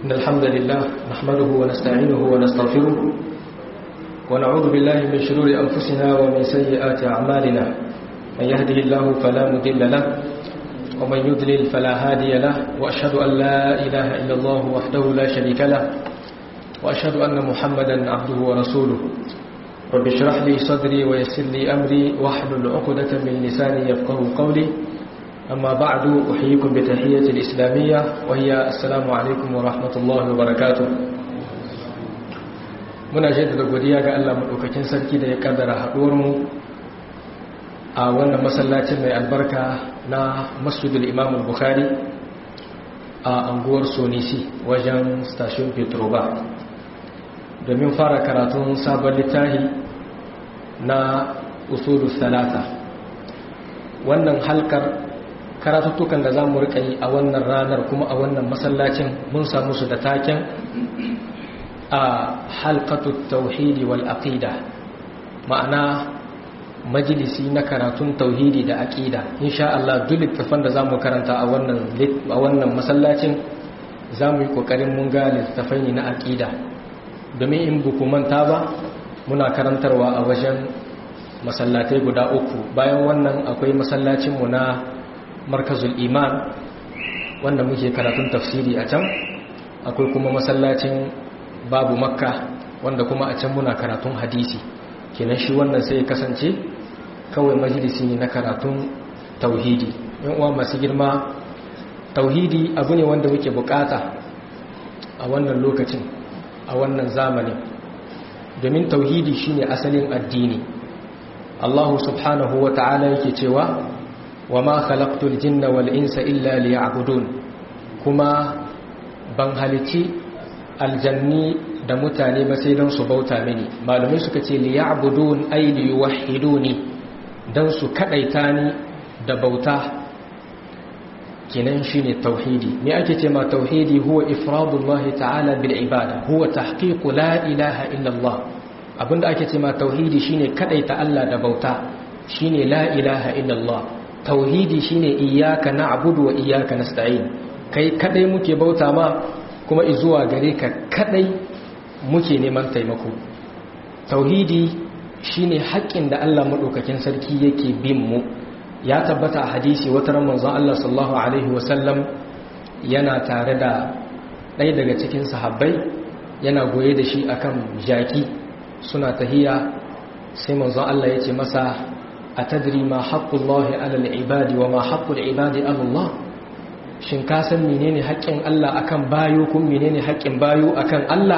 إن الحمد لله نحمده ونستعينه ونستغفره ونعوذ بالله من شرور أنفسنا ومن سيئات أعمالنا من يهده الله فلا مضل له ومن يضلل فلا هادي له وأشهد أن لا إله إلا الله وحده لا شريك له وأشهد أن محمدا عبده ورسوله رب اشرح لي صدري ويسر لي أمري واحلل عقدة من لساني يفقه قولي أما بعد أحييكم بتحية الإسلامية وهي السلام عليكم ورحمة الله وبركاته muna jaddada godiya ga Allah madaukakin sarki da ya kaddara haduwar mu a wannan masallacin mai albarka na Masjidul Imam Bukhari a anguwar Sonisi wajen station Petroba domin fara karatun sabon littafi na usulus salata wannan halkar karatuttukan da za mu rika yi a wannan ranar kuma a wannan masallacin mun samu su da taken a halkatu tauhidi wal aqida ma'ana majalisi na karatun tauhidi da aqida insha Allah duk littafan da zamu karanta a wannan a wannan masallacin zamu yi kokarin mun ga littafai ne na aqida domin in buku manta ba muna karantarwa a wajen masallatai guda uku bayan wannan akwai masallacin mu na markazul iman wanda muke karatun tafsiri a can akwai kuma masallacin babu makka wanda kuma a can muna karatun hadisi kenan shi wannan sai kasance kawai majalisi ne na karatun tauhidi yan uwa masu girma tauhidi abu ne wanda muke bukata a wannan lokacin a wannan zamanin domin tauhidi shine asalin addini Allah subhanahu wa ta'ala yake cewa wa ma khalaqtul jinna wal insa illa liya'budun kuma ban halici aljanni da mutane ba sai don su bauta mini malumai suka ce liya'budun ay liyuwahhiduni dan su kadaita ni da bauta kenan shine tauhidi me ake ce ma tauhidi huwa ifradullahi ta'ala bil ibada huwa tahqiqu la ilaha illa Allah abinda ake ce ma tauhidi shine kadaita Allah da bauta shine la ilaha illa Allah tauhidi shine iyyaka na'budu wa iyyaka nasta'in kai kadai muke bauta ma kuma izuwa gare ka kadai muke neman taimako tauhidi shine haƙƙin da Allah madaukakin sarki yake bin mu ya tabbata a hadisi wata ran manzon Allah sallallahu alaihi wasallam yana tare da ɗaya daga cikin sahabbai yana goye da shi akan jaki suna tahiya sai manzon Allah ya ce masa atadri ma haqqullahi ala al-ibadi wa ma haqqul ibadi ala Allah shin ka san menene haƙƙin Allah akan bayo kun menene haƙƙin bayo akan Allah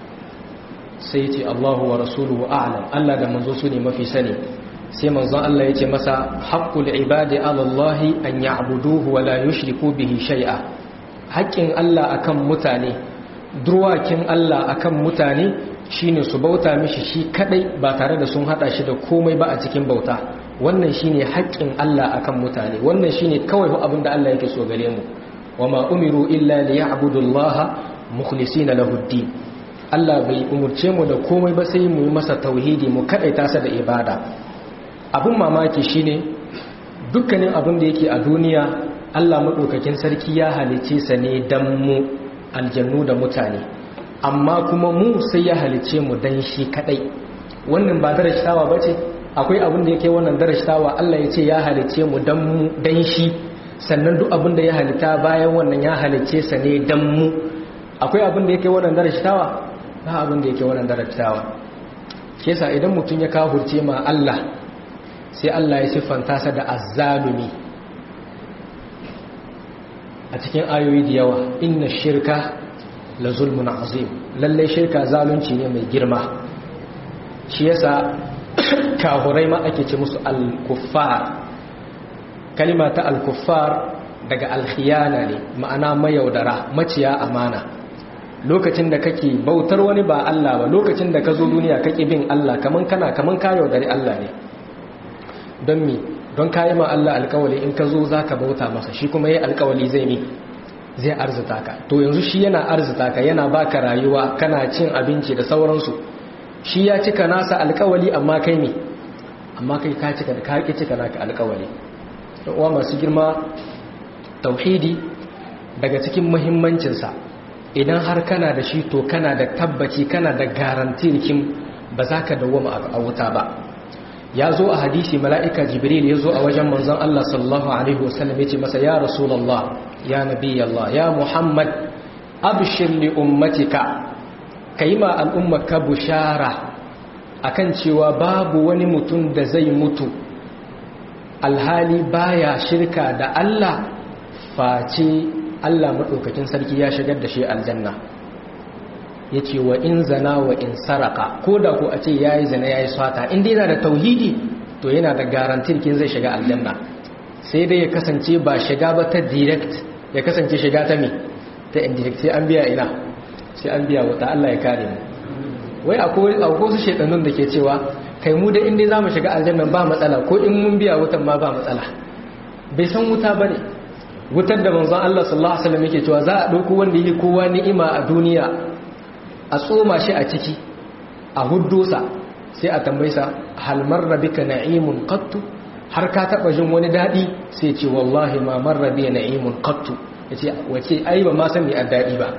sai ce Allahu wa rasuluhu a'lam Allah da manzo su ne mafi sani sai manzon Allah ya ce masa haqqul ibadi ala Allah an ya'buduhu wa la yushriku bihi shay'a haƙƙin Allah akan mutane durwakin Allah akan mutane shine su bauta mishi shi kadai ba tare da sun hada shi da komai ba a cikin bauta wannan shine haƙƙin Allah akan mutane wannan shine kawai abin da Allah yake so gare mu wama umiru illa liya'budullaha mukhlisina lahu ddin Allah bai umurce mu da komai ba sai mu yi masa tauhidi mu kadaita sa da ibada abin mamaki shine dukkanin abin da yake a duniya Allah madaukakin sarki ya halice sa ne dan mu aljannu da mutane amma kuma mu sai ya halice mu dan shi kadai wannan ba darashtawa bace akwai abin da yake wannan darashtawa Allah ya ce ya halice mu dan mu dan shi sannan duk abin da ya halitta bayan wannan ya halice sa ne dan mu akwai abin da yake wannan darashtawa ba abin da yake wannan darashtawa kesa idan mutum ya kafurce ma Allah sai Allah ya siffanta sa da azzalumi a cikin ayoyi da yawa inna shirka la zulmun azim lalle shirka zalunci ne mai girma shi yasa kahurai ma ake ce musu al-kuffar kalima ta al-kuffar daga al-khiyana ne ma'ana mayaudara maciya amana lokacin da kake bautar wani ba Allah ba lokacin da ka zo duniya kake bin Allah kaman kana kaman ka yaudari Allah ne don mi don kayi ma Allah alkawali in ka zo za ka bauta masa shi kuma yi alkawali zai mi zai arzita ka to yanzu shi yana arzita ka yana baka rayuwa kana cin abinci da sauransu shi ya cika nasa alkawali amma kai mi amma kai ka cika da ka cika naka alkawali uwa masu girma tauhidi daga cikin muhimmancinsa idan har kana da shi to kana da tabbaci kana da garantirkin ba za ka dawwama a wuta ba ya zo a hadisi mala'ika jibril ya zo a wajen manzon Allah sallallahu Alaihi wasallam ya ce masa ya rasulallah ya nabi Allah ya muhammad abshir li ummatika ka yi ma al'ummaka bushara akan cewa babu wani mutum da zai mutu alhali baya shirka da Allah face Allah maɗaukakin sarki ya shigar da shi aljanna ya ce wa in zana wa in saraka ko da ko a ce ya yi zana ya yi swata inda yana da tauhidi to yana da garantin kin zai shiga aljanna sai dai ya kasance ba shiga ba ta direct ya kasance shiga ta me ta indirect sai an biya ina sai an biya wata Allah ya kare mu wai akwai wasu shaidanun da ke cewa kai mu da inda za mu shiga aljanna ba matsala ko in mun biya wutan ma ba matsala bai san wuta ba ne wutar da manzon Allah sallallahu alaihi wasallam yake cewa za a ɗauko wanda yake kowa ni'ima a duniya a tsoma shi a ciki a huddosa sai a tambaysa hal marra bika na'imun qattu har ka taba jin wani dadi sai ce wallahi ma marra bi na'imun qattu yace wace ai ba ma san me addadi ba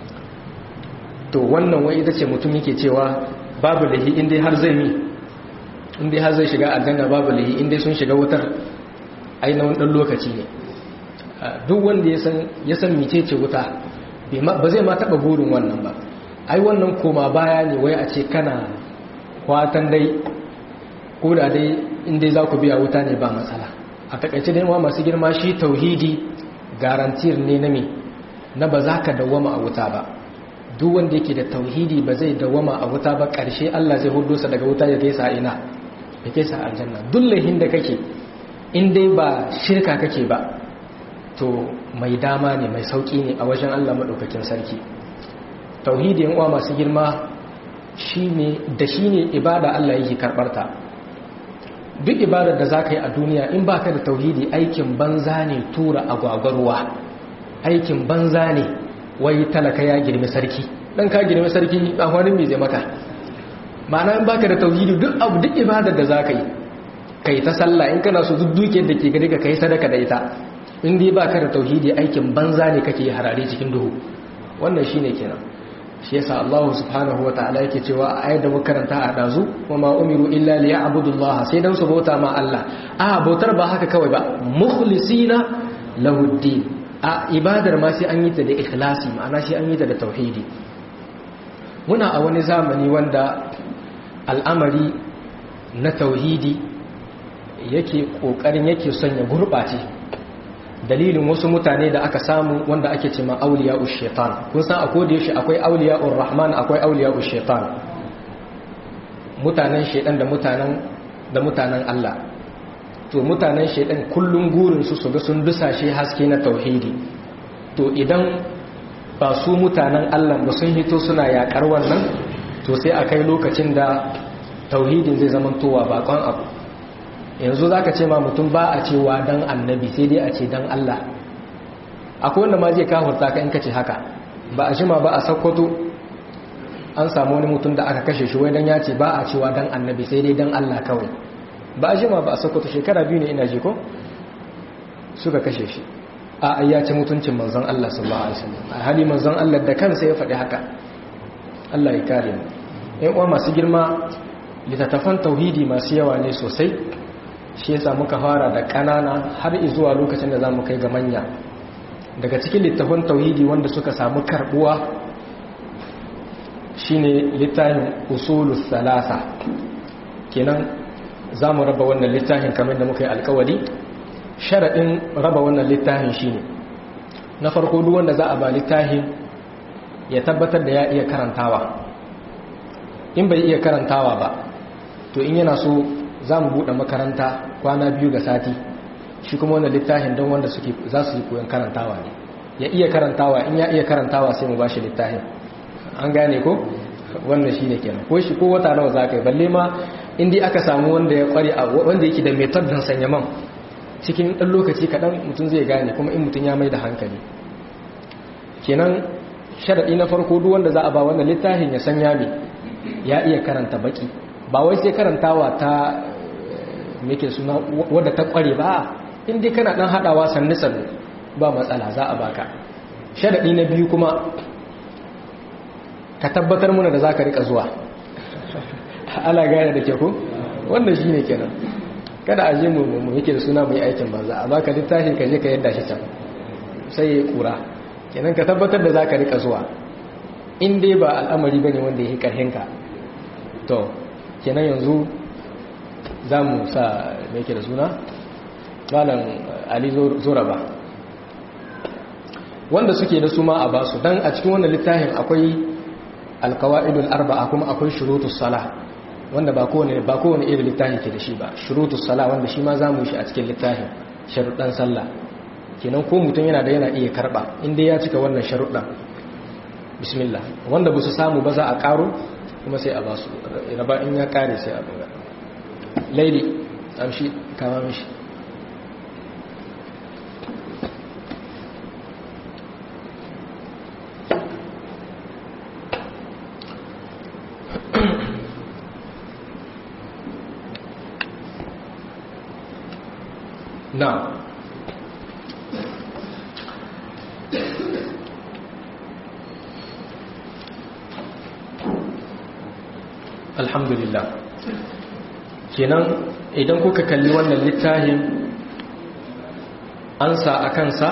to wannan wai ita ce mutum yake cewa babu lahi indai har zai mi indai har zai shiga aljanna babu lahi indai sun shiga wutar ai na wani lokaci ne duk wanda ya san ya san mecece wuta ba zai ma taba burin wannan ba ai wannan koma baya ne wai a ce kana kwatan dai ko da dai inda za ku biya wuta ne ba matsala a takaice dai masu girma shi tauhidi garantir ne na me na ba za ka dawama a wuta ba duk wanda yake da tauhidi ba zai dawama a wuta ba ƙarshe Allah zai hudu sa daga wuta ya kai sa ina ya kai sa aljanna duk lahin da kake in dai ba shirka kake ba to mai dama ne mai sauki ne a wajen Allah madaukakin sarki tauhidi yan uwa masu girma shine da shine ibada Allah yake karbarta duk ibadar da zaka yi a duniya in baka da tauhidi aikin banza ne tura agwagwarwa aikin banza ne wai talaka ya girmi sarki dan ka girmi sarki dan wani me zai maka ma'ana in baka da tauhidi duk abu duk ibadar da zaka yi kai ta sallah in kana so duk dukiyar da ke gari ka kai sadaka da ita in dai baka da tauhidi aikin banza ne kake harare cikin duhu wannan shine kenan shi yasa Allah subhanahu wataala yake cewa a ayar da muka karanta a dazu wa ma umiru illa liya'budullah sai dan su bauta ma Allah a bautar ba haka kawai ba mukhlisina lahu din a ibadar ma sai an yi ta da ikhlasi ma'ana sai an yi ta da tauhidi muna a wani zamani wanda al'amari na tauhidi yake kokarin yake son ya gurbace dalilin wasu mutane da aka samu wanda ake ce ma auliya shaitan kun san akwai da yashi akwai auliya rahman akwai auliya shaitan mutanen shaitan da mutanen da mutanen Allah to mutanen shaitan kullum gurin su su ga sun dusashe haske na tauhidi to idan ba su mutanen Allah ba sun hito suna yakar wannan to sai a kai lokacin da tauhidin zai zamantowa bakon abu yanzu za ka ce ma mutum ba a cewa don annabi sai dai a ce don Allah akwai wanda ma zai kafurta ka in ka ce haka ba a shima ba a sakkwato an samu wani mutum da aka kashe shi wai don ya ce ba a cewa don annabi sai dai don Allah kawai ba a shima ba a sakkwato shekara biyu ne ina ji ko suka kashe shi a ya ce mutuncin manzon Allah sallallahu alaihi wasallam a hali manzon Allah da kansa ya faɗi haka Allah ya kare mu ƴan uwa masu girma littattafan tauhidi masu yawa ne sosai shi yasa muka fara da ƙanana har zuwa lokacin da za mu kai ga manya daga cikin littafin tauhidi wanda suka samu karbuwa shine littafin usulus salasa kenan za mu raba wannan littafin kamar da muka yi alkawari sharaɗin raba wannan littafin shine na farko duk wanda za a ba littafin ya tabbatar da ya iya karantawa in bai iya karantawa ba to in yana so za mu buɗe makaranta kwana biyu ga sati shi kuma wannan littafin don wanda suke za su yi koyon karantawa ne ya iya karantawa in ya iya karantawa sai mu ba shi littafin an gane ko wannan shi ne kenan ko shi ko wata nawa za ka yi balle ma inda aka samu wanda ya kware a wanda yake da metod don sanya man cikin ɗan lokaci kaɗan mutum zai gane kuma in mutum ya mai da hankali kenan sharaɗi na farko duk wanda za a ba wannan littafin ya sanya me ya iya karanta baki ba wai sai karantawa ta meke suna wadda ta kware ba in dai kana dan hadawa sannu sannu ba matsala za a baka sharadi na biyu kuma ka tabbatar muna da za ka rika zuwa ala gane da ke ku wannan shi ne kenan kada a je mu yake da suna mai aikin banza a baka littafi ka je ka yadda shi can sai ya kura kenan ka tabbatar da za ka rika zuwa in dai ba al'amari ba ne wanda ya yi ƙarhinka to kenan yanzu za mu sa mai ke da suna malam ali zoraba wanda suke da suma a basu don a cikin wannan littafin akwai alkawa'idul arba'a kuma akwai shurutus sala wanda ba kowane ba kowane irin littafi ke da shi ba shurutus sala wanda shi ma zamu shi a cikin littafin sharuɗan sallah kenan ko mutum yana da yana iya karba inda ya cika wannan sharuɗan bismillah wanda ba su samu ba za a ƙaro kuma sai a ba su raba in ya ƙare sai a buga laili amshi kama mishi na alhamdulillah kenan idan kuka kalli wannan littafin an sa a kansa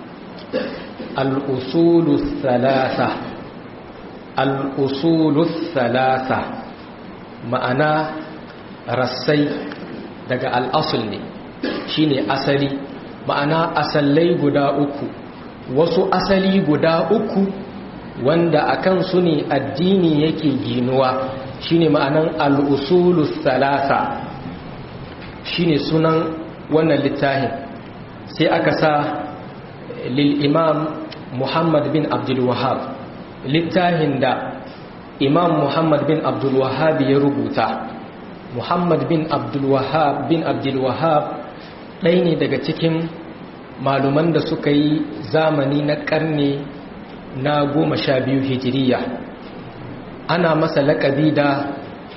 al'usulu thalatha al'usulu thalatha ma'ana rassai daga al'asul ne shine asali ma'ana asallai guda uku wasu asali guda uku wanda akan su ne addini yake ginuwa shine ma'anan al'usulu thalatha shine sunan wannan littafin sai aka sa lil imam muhammad bin abdul wahab littafin da imam muhammad bin abdul wahab ya rubuta muhammad bin abdul wahab bin abdul wahab ɗaya ne daga cikin maluman da suka yi zamani na ƙarni na goma sha biyu hijiriya ana masa laƙabi da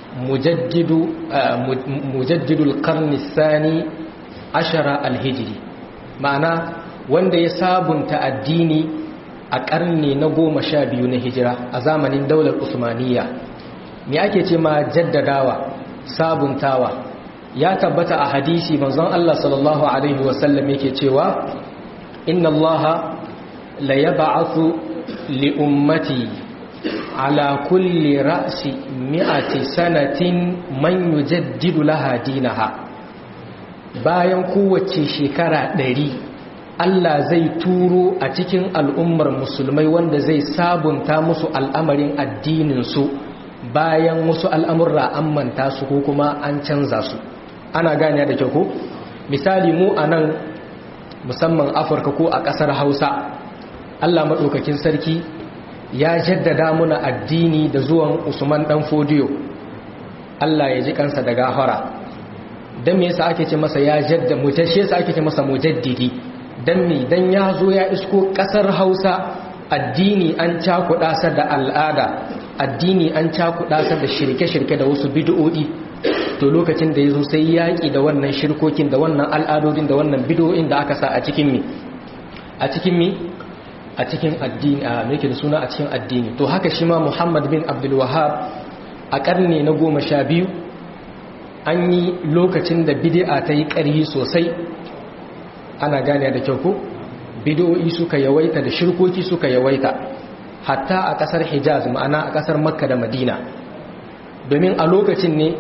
mujaddidul ƙarni sani ashara alhijiri ma'ana wanda ya sabunta addini a ƙarni na goma sha biyu na hijira a zamanin daular usmaniya me ake ce ma jaddadawa sabuntawa ya tabbata a hadisi manzon Allah sallallahu alaihi wasallam yake cewa inna Allah la yab'athu li ummati ala kulli ra'si mi'ati sanatin man yujaddidu laha dinaha bayan kowace shekara ɗari Allah zai turo a cikin al'ummar musulmai wanda zai sabunta musu al'amarin addininsu bayan wasu al'amurra an manta su ko kuma an canza su ana gane da kyau ko misali mu a nan musamman afirka ko a ƙasar hausa allah maɗaukakin sarki ya jaddada muna addini da zuwan usman ɗan fodiyo allah ya ji kansa da gafara don me yasa ake ce masa ya jadda mutashe yasa ake ce masa mujaddidi don me don ya zo ya isko ƙasar hausa addini an cakuɗa sa da al'ada addini an cakuɗa sa da shirke-shirke da wasu bid'o'i to lokacin da ya zo sai yaƙi da wannan shirkokin da wannan al'adodin da wannan bidoyin da aka sa a cikin mi a cikin mi a cikin addini a mai da suna a cikin addini to haka shi ma muhammad bin abdul wahab a ƙarni na goma sha biyu an yi lokacin da bidi'a ta yi ƙarhi sosai ana gane da kyau ko bidoyi suka yawaita da shirkoki suka yawaita hatta a ƙasar hijaz ma'ana a ƙasar makka da madina domin a lokacin ne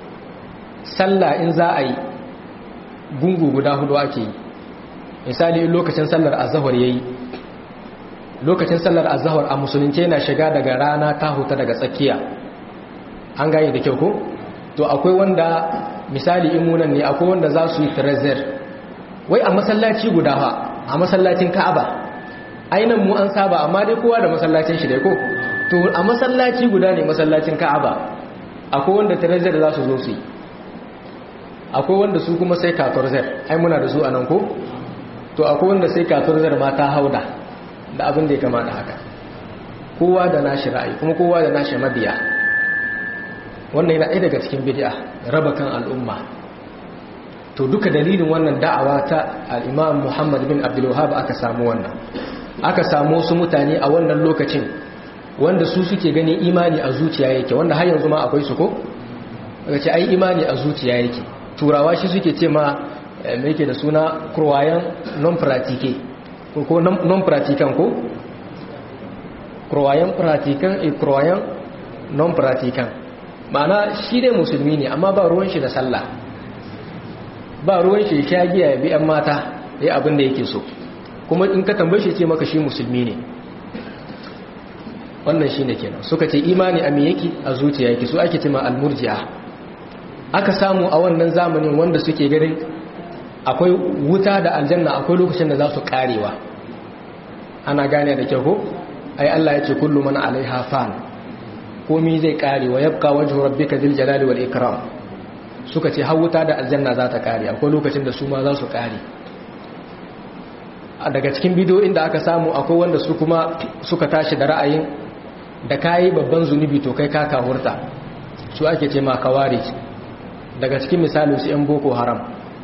sallah in za a yi gungu guda hudu ake yi misali in lokacin sallar azahar ya yi lokacin sallar azahar a musulunci yana shiga daga rana ta huta daga tsakiya an gane da kyau ko to akwai wanda misali imunan ne akwai wanda za su yi trezer wai a masallaci guda ha a masallacin ka'aba ainihin mu an saba amma dai kowa da masallacin shi dai ko to a masallaci guda ne masallacin ka'aba akwai wanda trezer za su zo su yi akwai wanda su kuma sai katorzer ai muna da su a nan ko to akwai wanda sai katorzer ma ta hauda da abin da ya kama da haka kowa da nashi ra'ayi kuma kowa da nashi mabiya wannan yana ɗaya daga cikin bid'a raba kan al'umma to duka dalilin wannan da'awa ta al-Imam Muhammad bin Abdul Wahhab aka samu wannan aka samu su mutane a wannan lokacin wanda su suke gani imani a zuciya yake wanda har yanzu ma akwai su ko daga ce ai imani a zuciya yake turawa shi suke ce ma me yake da suna kurwayan non pratique ko non pratiquant ko kurwayan pratiquant e kurwayan non pratiquant ma'ana shi dai musulmi ne amma ba ruwan shi da sallah ba ruwan shi sha giya ya bi yan mata ya abin da yake so kuma in ka tambaye shi ce maka shi musulmi ne wannan shi ne kenan suka ce imani a me yake a zuciya yake su ake cima almurji'a aka samu a wannan zamanin wanda suke ganin akwai wuta da aljanna akwai lokacin da za su karewa ana gane da kyau ko ai Allah ya ce kullu man alaiha fan komi zai kare wa yabqa wajhu rabbika dhil jalali wal ikram suka ce har wuta da aljanna za ta kare akwai lokacin da su ma za su kare daga cikin bidiyoyin da aka samu akwai wanda su kuma suka tashi da ra'ayin da kayi babban zunubi to kai ka kahurta su ake ce ma kawari daga cikin misalin su 'yan boko haram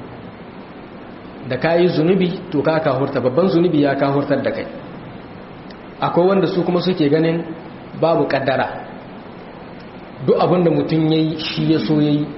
da kayi zunubi to ka kahurta babban zunubi ya kahurtar da kai akwai wanda su kuma suke ganin babu kaddara duk abinda mutum ya yi shi ya so ya yi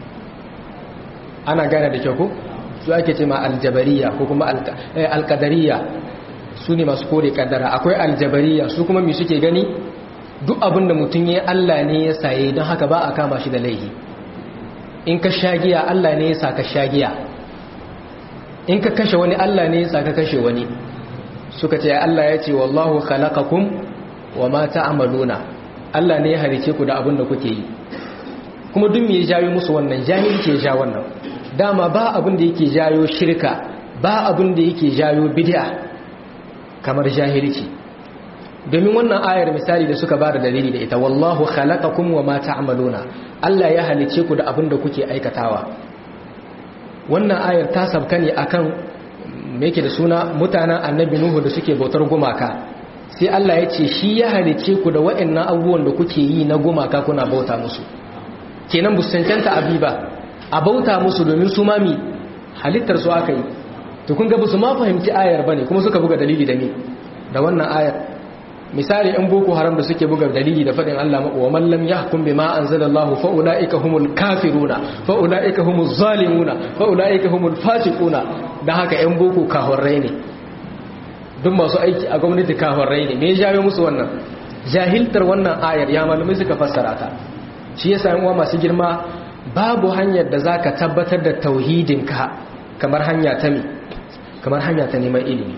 ana gane da kyau ko su ake ce ma aljabariya ko kuma alkadariya su ne masu kore kaddara akwai aljabariya su kuma mi suke gani duk abin da mutum ya Allah ne ya saye don haka ba a kama shi da laihi in ka shagiya Allah ne ya sa ka shagiya in ka kashe wani Allah ne ya sa ka kashe wani suka ce Allah ya ce wallahu khalaqakum wa ma ta'maluna Allah ne ya halice ku da abin da kuke yi kuma duk me ya jawo musu wannan jahilci ya ja wannan dama ba abin da yake jayo shirka ba abin da yake jayo bid'a kamar jahilci domin wannan ayar misali da suka bada dalili da ita wallahu khalaqakum wama ta'maluna Allah ya halice ku da abin da kuke aikatawa wannan ayar ta sabka ne akan me yake da suna mutanen annabi nuhu da suke bautar gumaka sai Allah ya ce shi ya halice ku da waɗannan abubuwan da kuke yi na gumaka kuna bauta musu kenan bu cancanta abi ba a bauta musu domin su mami halittar su aka yi to kun ga su ma fahimci ayar bane kuma suka buga dalili da ni da wannan ayar misali in boko haram da suke buga dalili da fadin Allah wa man lam yahkum bima anzalallahu fa ulaika humul kafiruna fa ulaika humuz zalimuna fa ulaika humul fasiquna dan haka yan boko kahorrai ne duk masu aiki a gwamnati kahorrai ne me ya jawo musu wannan jahiltar wannan ayar ya malamai suka fassara ta shi yasa yan uwa masu girma babu hanyar da za ka tabbatar da tauhidinka kamar hanya ta mi kamar hanya ta neman ilimi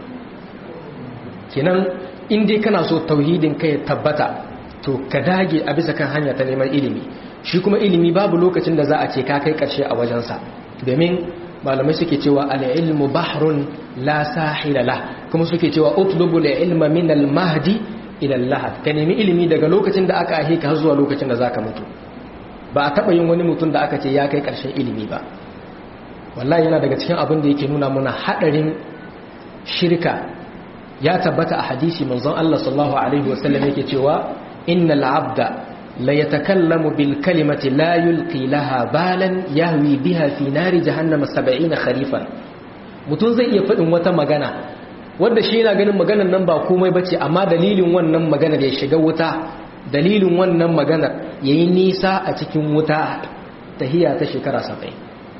kenan dai kana so tauhidinka ya tabbata to ka dage a bisa kan hanya ta neman ilimi shi kuma ilimi babu lokacin da za a ce ka kai karshe a wajensa domin malamai suke cewa al-ilmu bahrun la sahila la kuma suke cewa utlubu al-ilma min al-mahdi ila al-lahad ka nemi ilimi daga lokacin da aka ahe ka har zuwa lokacin da zaka mutu ba a taɓa yin wani mutum da aka ce ya kai ƙarshen ilimi ba wallahi yana daga cikin abin da yake nuna muna haɗarin shirka ya tabbata a hadisi manzon Allah sallallahu alaihi wasallam yake cewa innal abda la yatakallamu bil kalimati la yulqi laha balan yahwi biha fi nari jahannama 70 kharifan mutum zai iya faɗin wata magana wanda shi yana ganin maganar nan ba komai bace amma dalilin wannan maganar ya shiga wuta dalilin wannan maganar ya yi nisa a cikin wuta tahiya ta shekara saba'in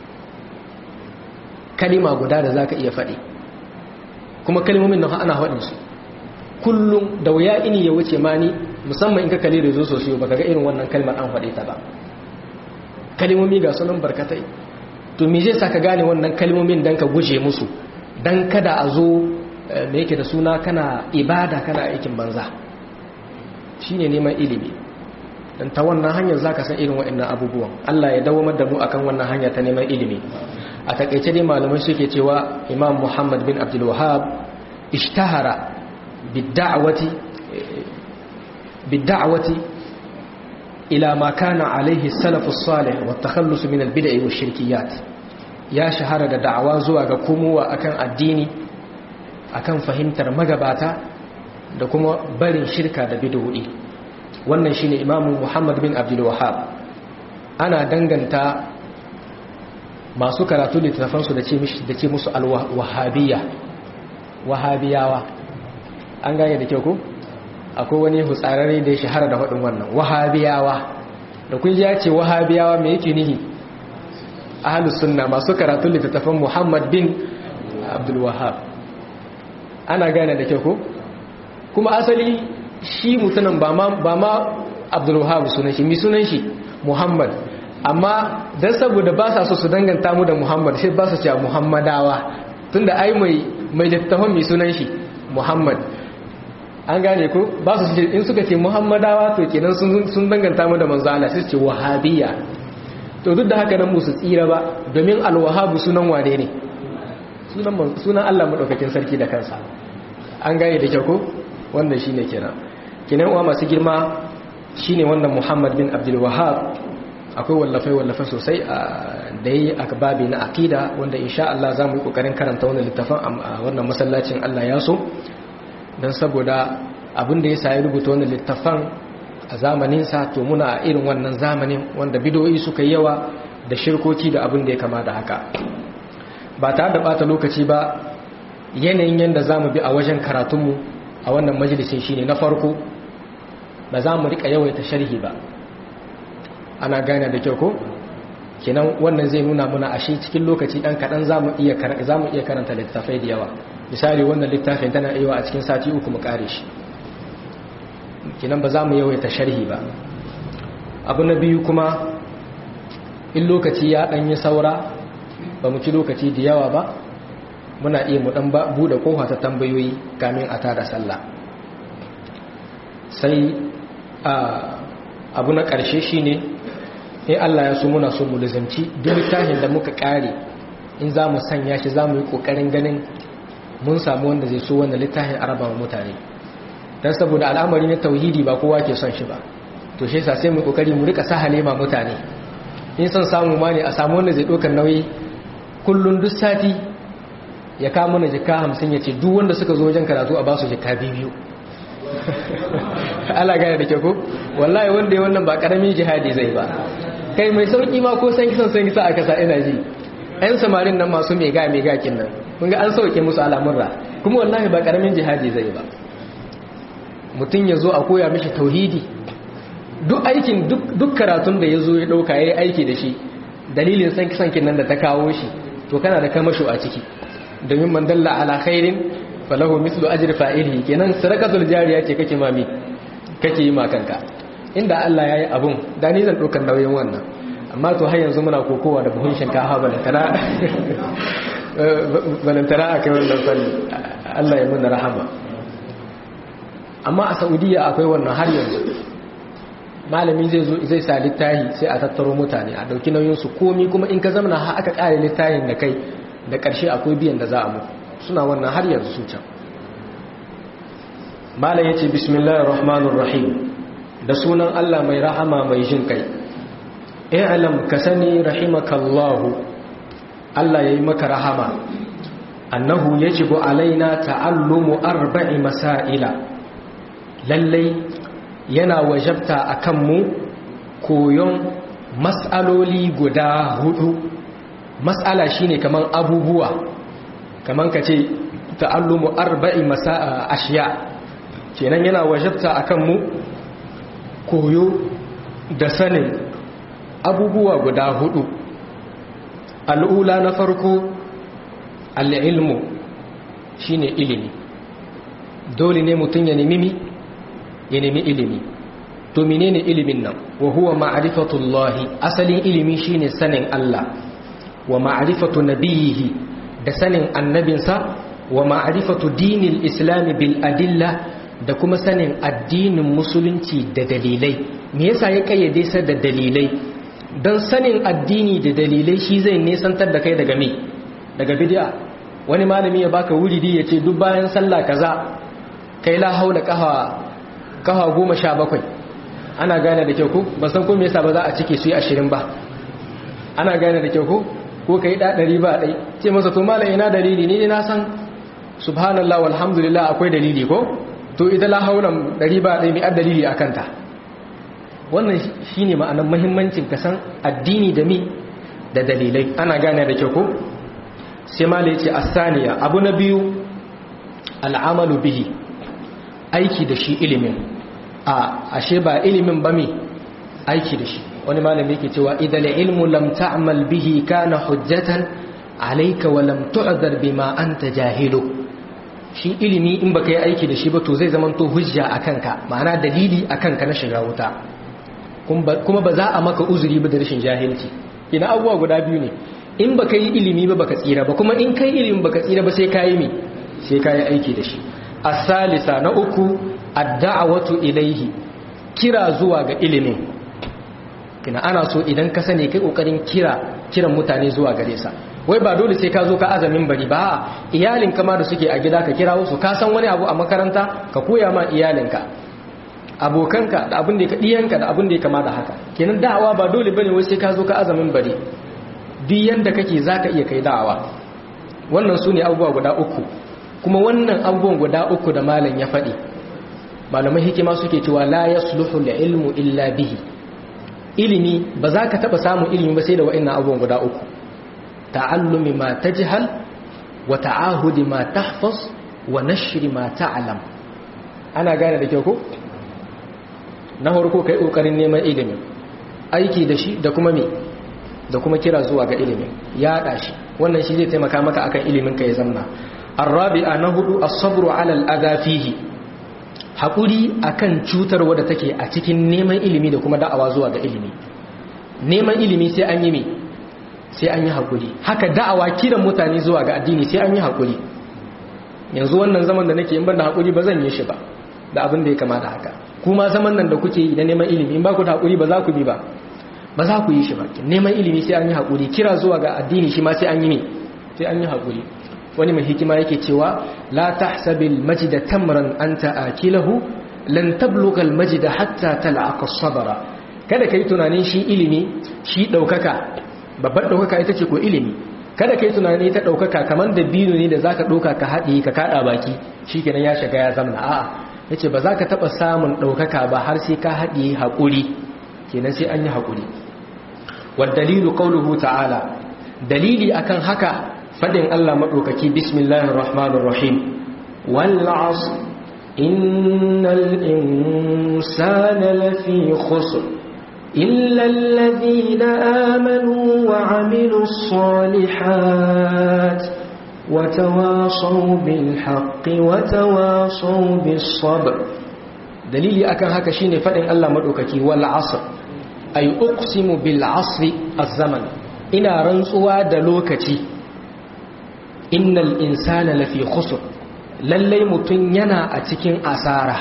kalima guda da za ka iya faɗi kuma kalimomin nan ana haɗinsu kullum da wuya ini ya wuce mani musamman in ka kalli da zo sosai ba ka ga irin wannan kalmar an faɗe ta ba kalimomi ga sunan barkatai to me zai sa ka gane wannan kalimomin don ka guje musu don kada a zo me yake da suna kana ibada kana aikin banza shi ne neman ilimi don ta wannan hanyar za ka san irin waɗannan abubuwan Allah ya dawamar da mu akan wannan hanya ta neman ilimi a takaice dai malamai suke cewa imam muhammad bin abdul wahab ishtahara bidda'awati bidda'awati ila ma kana alaihi salafus salih wa takhallus min albid'i wa shirkiyat ya shahara da da'awa zuwa ga komowa akan addini akan fahimtar magabata da kuma barin shirka da bid'o'i wannan shine imamu Muhammad bin Abdul Wahhab ana danganta masu karatu littafansu da ce mishi da ce musu al-wahabiyya wahabiyawa an gane da kyau ko akwai wani hutsararre da ya shahara da faɗin wannan wahabiyawa da kun ji ya ce wahabiyawa me yake nihi ahlus sunna masu karatun littattafan Muhammad bin Abdul Wahhab ana gane da kyau ko kuma asali shi mutumin ba ma ba ma Abdul Wahhab sunan shi mi sunan shi Muhammad amma dan saboda ba sa so su danganta mu da Muhammad sai ba su cewa Muhammadawa tunda ai mai mai littattafan mi sunan shi Muhammad an gane ko ba su in suka ce Muhammadawa to kenan sun sun danganta mu da manzo Allah sai su ce Wahabiyya to duk da haka nan musu tsira ba domin alwahabu sunan wane ne sunan Allah maɗaukakin sarki da kansa an gane da kyau ko wannan shi ne kenan kinan uwa masu girma shi ne wannan muhammad bin abdul wahab akwai wallafai-wallafai sosai da yi a babi na akida wanda insha Allah za mu yi ƙoƙarin karanta wannan littafin a wannan masallacin Allah ya so don saboda abin da ya sa ya rubuta wannan littafin a zamaninsa to muna a irin wannan zamanin wanda bidoyi suka yawa da shirkoki da abin da ya kama da haka ba tare da bata lokaci ba yanayin yadda za mu bi a wajen karatunmu a wannan majalisin shine na farko ba za mu rika yawaita sharhi ba ana gane da kyau ko kenan wannan zai nuna muna ashe cikin lokaci ɗan kaɗan za mu iya karanta littafai da yawa misali wannan littafin tana iya a cikin sati uku mu kare shi kinan ba za mu yawaita sharhi ba abu na biyu kuma in lokaci ya ɗanyi saura ba mu ci lokaci da yawa ba muna iya mu ɗan buɗe ƙofa ta tambayoyi kamin a tada sallah sai abu na ƙarshe shi ne in Allah ya so muna so mu lizanci duk littafin da muka ƙare in za mu sanya shi za mu yi ƙoƙarin ganin mun samu wanda zai so wanda littafin araba mutane don saboda al'amari na tauhidi ba kowa ke son shi ba to shi yasa sai mu kokari mu rika sahale ma mutane in son samu ma ne a samu wanda zai dokar nauyi kullun duk sati ya kawo mana jika hamsin ya ce duk wanda suka zo wajen karatu a ba su jika biyu ala gane da ke ko wallahi wanda ya wannan ba karamin jihadi zai ba kai mai sauki ma ko san kisan san kisa a kasa ina ji yan samarin nan masu mega mega kin nan kun ga an sauke musu al'amurra kuma wallahi ba karamin jihadi zai ba mutum ya zo a koya mishi tauhidi duk aikin duk karatun da ya zo ya ɗauka ya yi aiki da shi dalilin san kisan nan da ta kawo shi to kana da kamasho a ciki domin man dalla ala khairin falahu mislu ajri fa'ilihi kenan sadaqatul jariya ce kake mami kake yi ma kanka inda Allah yayi abun da ni zan ɗaukar nauyin wannan amma to har yanzu muna kokowa da buhun shinkafa balantana balantana akai wannan fanni Allah ya muna rahama amma a saudiya akwai wannan har yanzu malami zai zo zai sa littahi sai a tattaro mutane a dauki nauyinsu komi kuma in ka zamana har aka kare littahin da kai da karshe akwai biyan da za a muku suna wannan har yanzu su can malam yace bismillahir rahmanir rahim da sunan Allah mai rahama mai jin kai i'lam ka sani rahimakallahu Allah yayi maka rahama annahu yajibu alaina ta'allumu arba'i masaila lallai yana wajabta a kanmu koyon matsaloli guda hudu matsala shine kaman abubuwa kaman ka ce ta'allumu arba'i masa'a ashiya kenan yana wajabta a kanmu koyo da sanin abubuwa guda hudu al'ula na farko al'ilmu shine ilimi dole ne mutum ya nemi ya nemi ilimi to menene ilimin nan wa huwa ma'rifatullahi asalin ilimi shine sanin Allah wa ma'rifatu nabiyihi da sanin annabinsa wa ma'rifatu dinil islam bil adilla da kuma sanin addinin musulunci da dalilai me yasa ya kayyade sa da dalilai dan sanin addini da dalilai shi zai nesantar da kai daga me daga bid'a wani malami ya baka wuridi ya ce duk bayan sallah kaza kai la haula qaha kafa goma sha bakwai ana gane da kyau ko ba san ko me yasa ba za a cike su yi ashirin ba ana gane da kyau ko ko ka yi ɗari ba ɗai ce masa to malam ina dalili ni na san subhanallah walhamdulillah akwai dalili ko to ita la haulan ɗari ba ɗai mai dalili a kanta wannan shi ne ma'anar mahimmancin ka san addini da mi da dalilai ana gane da kyau ko sai malam ya ce asaniya abu na biyu al'amalu bihi aiki da shi ilimin a ashe ba ilimin ba me aiki da shi wani malami yake cewa idan ilmu lam ta'mal bihi kana hujjatan alayka wa lam tu'dhar bima anta jahilu shi ilimi in baka yi aiki da shi ba to zai zama to hujja akan ka ma'ana dalili akan ka na shiga wuta kuma ba za a maka uzuri ba da rashin jahilci ina abubuwa guda biyu ne in baka yi ilimi ba baka tsira ba kuma in kai ilimi baka tsira ba sai kayi me sai kayi aiki da shi as-salisa na uku ad-da'watu ilayhi kira zuwa ga ilimin kina ana so idan ka sani kai kokarin kira kiran mutane zuwa gare sa wai ba dole sai ka zo ka azamin bari ba iyalin kama da suke a gida ka kira wasu ka san wani abu a makaranta ka koya ma iyalinka abokanka da abin da ka diyanka da abin da ya kama da haka kenan da'awa ba dole bane wai sai ka zo ka azamin bari duk yanda kake zaka iya kai da'awa wannan sune abubuwa guda uku kuma wannan abubuwan guda uku da malam ya faɗi malamai hikima suke cewa la yasluhu ilmu illa bihi ilimi ba za ka taɓa samun ilimi ba sai da wa'annan abubuwan guda uku ta'allumi ma tajhal wa ta'ahudi ma tahfaz wa nashri ma ta'lam ana gane da kyau ko na farko kai kokarin neman ilimi aiki da shi da kuma me da kuma kira zuwa ga ilimi ya shi wannan shi zai taimaka maka akan ilimin ka ya zanna arabi'a na hudu as-sabru 'ala al-adha fihi hakuri akan cutarwa da take a cikin neman ilimi da kuma da'awa zuwa ga ilimi neman ilimi sai an yi me sai an yi hakuri haka da'awa kiran mutane zuwa ga addini sai an yi hakuri yanzu wannan zaman da nake in ban da hakuri ba zan yi shi ba da abin da ya kama da haka kuma zaman nan da kuke yi na neman ilimi in ba ku da hakuri ba za ku bi ba ba za ku yi shi ba neman ilimi sai an yi hakuri kira zuwa ga addini shi ma sai an yi ne sai an yi hakuri wani mai hikima yake cewa la tahsabil majida tamran anta akilahu lan tablugha al majida hatta tal'aqa sabra kada kai tunanin shi ilimi shi daukaka babbar daukaka ita ce ko ilimi kada kai tunani ta daukaka kaman da bino ne da zaka dauka ka hadi ka kada baki shikenan ya shiga ya zamna a'a yace ba za ka taba samun daukaka ba har sai ka hadi hakuri kenan sai an yi hakuri wad dalilu qawluhu ta'ala dalili akan haka fadin Allah maɗaukaki bismillahir rahmanir rahim wal asr innal insana lafi khusr illa alladhina amanu wa amilus salihat wa tawasaw bil haqqi wa tawasaw bis sabr dalili akan haka shine fadin Allah maɗaukaki wal asr ay uqsimu bil asri az-zaman ina rantsuwa da lokaci innal insana lafi khusr lallai mutum yana a cikin asara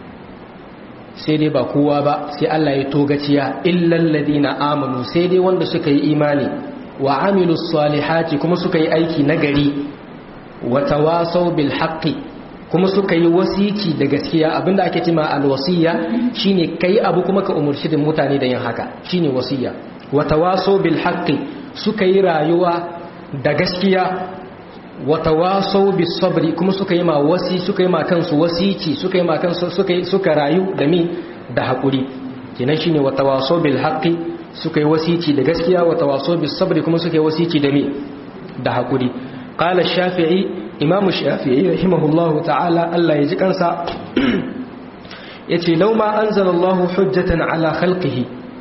sai dai ba kowa ba sai Allah ya togaciya illal ladina amanu sai dai wanda suka yi imani wa amilus salihati kuma suka yi aiki nagari wa tawasaw bil haqqi kuma suka yi wasici da gaskiya abinda ake cewa alwasiya shine kai abu kuma ka umurci da mutane da yin haka shine wasiya wa tawasaw bil haqqi suka yi rayuwa da gaskiya wata wasau bis sabri kuma suka yi ma wasi suka yi ma kansu wasici suka yi ma kansu suka suka rayu da mi da hakuri kenan shine wata wasau bil haqqi suka yi wasici da gaskiya wata wasau bis sabri kuma suka yi wasici da mi da hakuri qala shafi'i imamu shafi'i rahimahullahu ta'ala Allah ya ji kansa yace law ma anzalallahu hujjatan ala khalqihi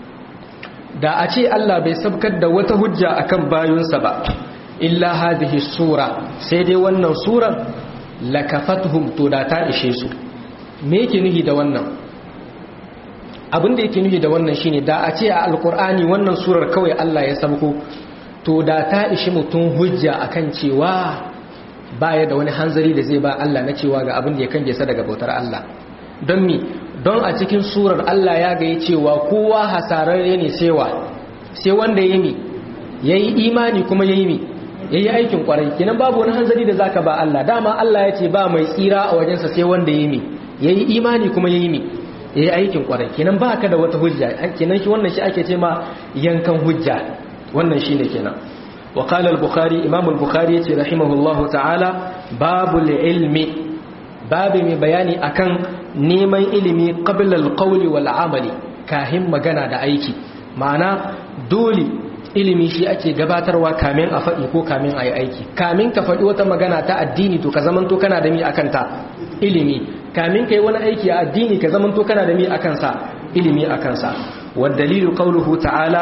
da a ce Allah bai sabkar da wata hujja akan bayunsa ba illa hadhihi sura sai dai wannan surar lakafatuhum to da ta ishe su me yake nuhi da wannan abin da yake nuhi da wannan shine da a ce a alkur'ani wannan surar kawai Allah ya sabko to da ta ishi mutum hujja akan cewa baya da wani hanzari da zai ba Allah na cewa ga abin da ya kange sa daga bautar Allah don mi don a cikin surar Allah ya ga cewa kowa hasararre ne sewa sai wanda ya yi yayi imani kuma yayi mi yayi aikin kwarai kenan babu wani hanzari da zaka ba Allah dama Allah ya ce ba mai tsira a wajensa sai wanda yayi mi yayi imani kuma yayi mi yayi aikin kwarai kenan baka da wata hujja kenan shi wannan shi ake ce ma yankan hujja wannan shine kenan wa qala al-bukhari imam al-bukhari yace rahimahullahu ta'ala babul ilmi babu mai bayani akan neman ilimi qabla al-qawli wal amali kahin magana da aiki ma'ana dole ilimi shi ake gabatarwa kamin a faɗi ko kamin a yi aiki kamin ka faɗi wata magana ta addini to ka zamanto kana da mi a kanta ilimi kamin kai wani aiki a addini ka zamanto kana da mi akan sa ilimi akan sa wa dalilu qawluhu ta'ala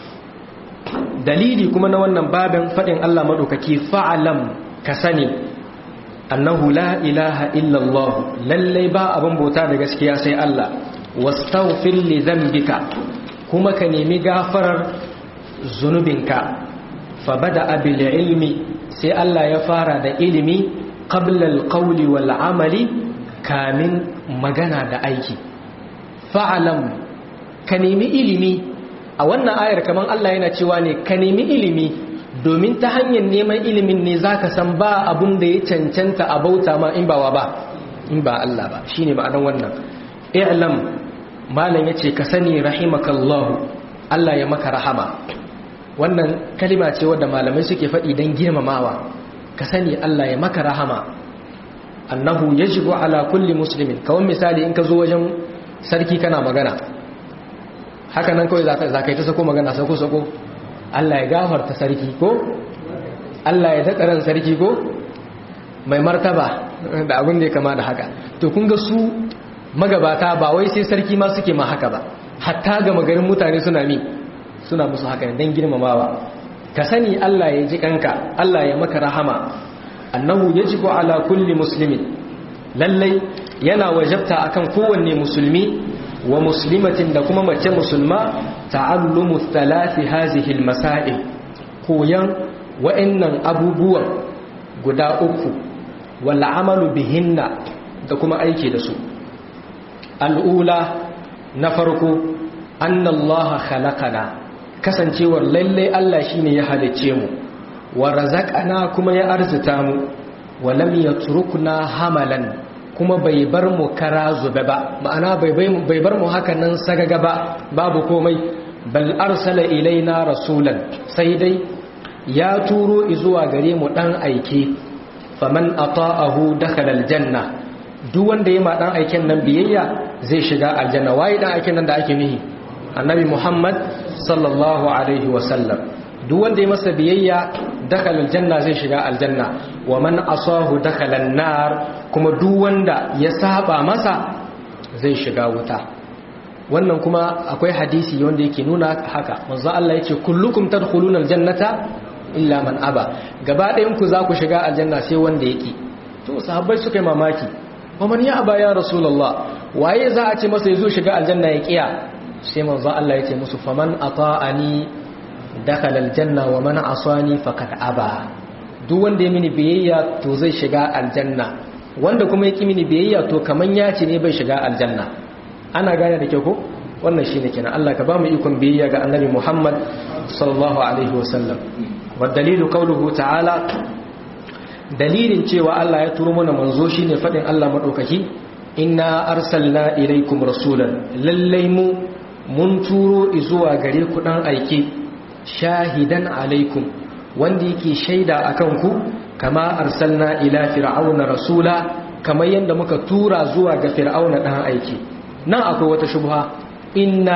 dalili kuma na wannan babin fadin Allah madaukaki fa'alam ka sani annahu la ilaha illa Allah lalle ba abin bauta da gaskiya sai Allah wastaghfir li dhanbika kuma ka nemi gafarar zunubinka fa bada bil ilmi sai Allah ya fara da ilimi qabla al qawli wal amali kamin magana da aiki fa'alam ka nemi ilimi a wannan ayar kaman Allah yana cewa ne ka nemi ilimi domin ta hanyar neman ilimin ne zaka san ba abun da ya cancanta a bauta ma in bawa ba in ba Allah ba shine ma'anar wannan i'lam malam yace ka sani rahimakallahu Allah ya maka rahama wannan kalima ce wadda malamai suke faɗi don girmamawa ka sani Allah ya maka rahama annahu yajibu ala kulli muslimin kawai misali in ka zo wajen sarki kana magana haka nan kawai za ka yi ta sako magana sako sako Allah ya gafarta sarki ko Allah ya daɗa ran sarki ko mai martaba da abin da ya kama da haka to kun ga su magabata ba wai sai sarki ma suke ma haka ba hatta ga magarin mutane suna mi suna musu haka ne don girmamawa ka sani Allah ya ji kanka Allah ya maka rahama annahu yajibu ala kulli muslimin lallai yana wajabta akan kowanne musulmi wa muslimatin da kuma mace musulma ta'allumu thalathi hazihi almasail koyan wa'annan abubuwan guda uku wal amalu bihinna da kuma aiki da su al'ula na farko annallaha khalaqana kasancewar lalle Allah shine ya halicce mu wa razaqana kuma ya arzuta mu wa lam yatrukna hamalan kuma bai bar mu kara zube ba ma'ana bai bar mu haka nan sagaga ba babu komai bal arsala ilaina rasulan sai dai ya turo zuwa gare mu dan aike faman ata'ahu dakhala aljanna duk wanda ya ma dan aiken nan biyayya zai shiga aljanna waye dan aiken nan da ake nihi annabi muhammad sallallahu alaihi wasallam duk wanda ya masa biyayya dakhala aljanna zai shiga aljanna wa man asahu dakhala an-nar kuma duk wanda ya saba masa zai shiga wuta wannan kuma akwai hadisi wanda yake nuna haka manzo Allah yace kullukum tadkhuluna aljannata illa man aba gaba ɗayan ku za ku shiga aljanna sai wanda yake to sahabbai suka yi mamaki wa man ya aba ya rasulullah waye za a ce masa yazo shiga aljanna ya kiya sai manzo Allah yace musu faman ata'ani dakhala aljanna wa man asani faqad aba duk wanda ya mini biyayya to zai shiga aljanna wanda kuma ya ki mini biyayya to kaman ya ce ne bai shiga aljanna ana gane da kyau ko wannan shine kenan Allah ka ba mu ikon biyayya ga annabi Muhammad sallallahu alaihi wasallam wa dalilu qawluhu ta'ala dalilin cewa Allah ya turo mana manzo shine fadin Allah madaukaki inna arsalna ilaikum rasulan lallai mu mun turo zuwa gare ku dan aike shahidan alaikum wanda yake shaida akan ku kama arsalna ila fir'auna rasula kamar yadda muka tura zuwa ga fir'auna dan aike nan akwai wata shubha inna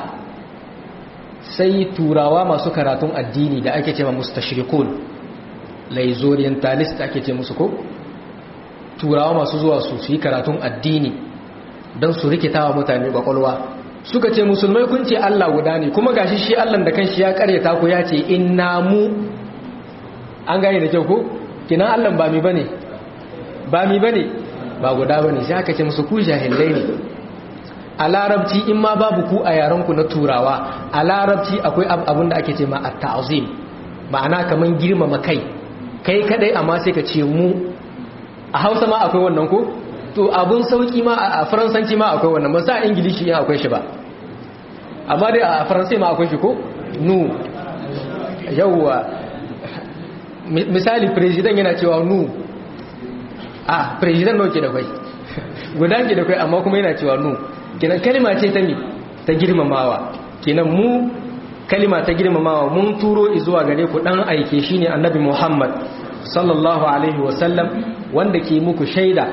sai turawa masu karatun addini da ake cewa mustashrikun laizorientalist ake ce musu ko turawa masu zuwa su su yi karatun addini don su rikita wa mutane kwakwalwa suka ce musulmai kun ce Allah guda ne kuma gashi shi Allah da kanshi ya karyata ku ya ce inna mu an gane da kyau ko kinan Allah ba mi bane ba mi bane ba guda bane sai aka ce musu ku jahilai ne a larabci in ma babu ku a yarenku na turawa a larabci akwai abin da ake ce ma at-ta'zim ma'ana kaman girmama kai kai kadai amma sai ka ce mu a Hausa ma akwai wannan ko to abun sauki ma a faransanci ma akwai wannan ba sa ingilishi yin akwai shi ba amma dai a faransai ma akwai shi ko nu yawwa misali president yana cewa nu a president nawa ke da kai guda ke da kai amma kuma yana cewa nu kenan kalima ce ta mi ta girmamawa kenan mu kalima ta girmamawa mun turo zuwa gare ku dan aike shine annabi Muhammad sallallahu alaihi wasallam wanda ke muku shaida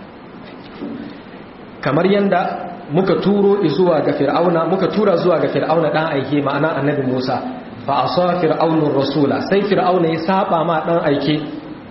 kamar yanda muka turo zuwa ga fir'auna muka tura zuwa ga fir'auna dan aike ma'ana annabi Musa fa asa fir'aunur rasula sai fir'auna ya saba ma dan aike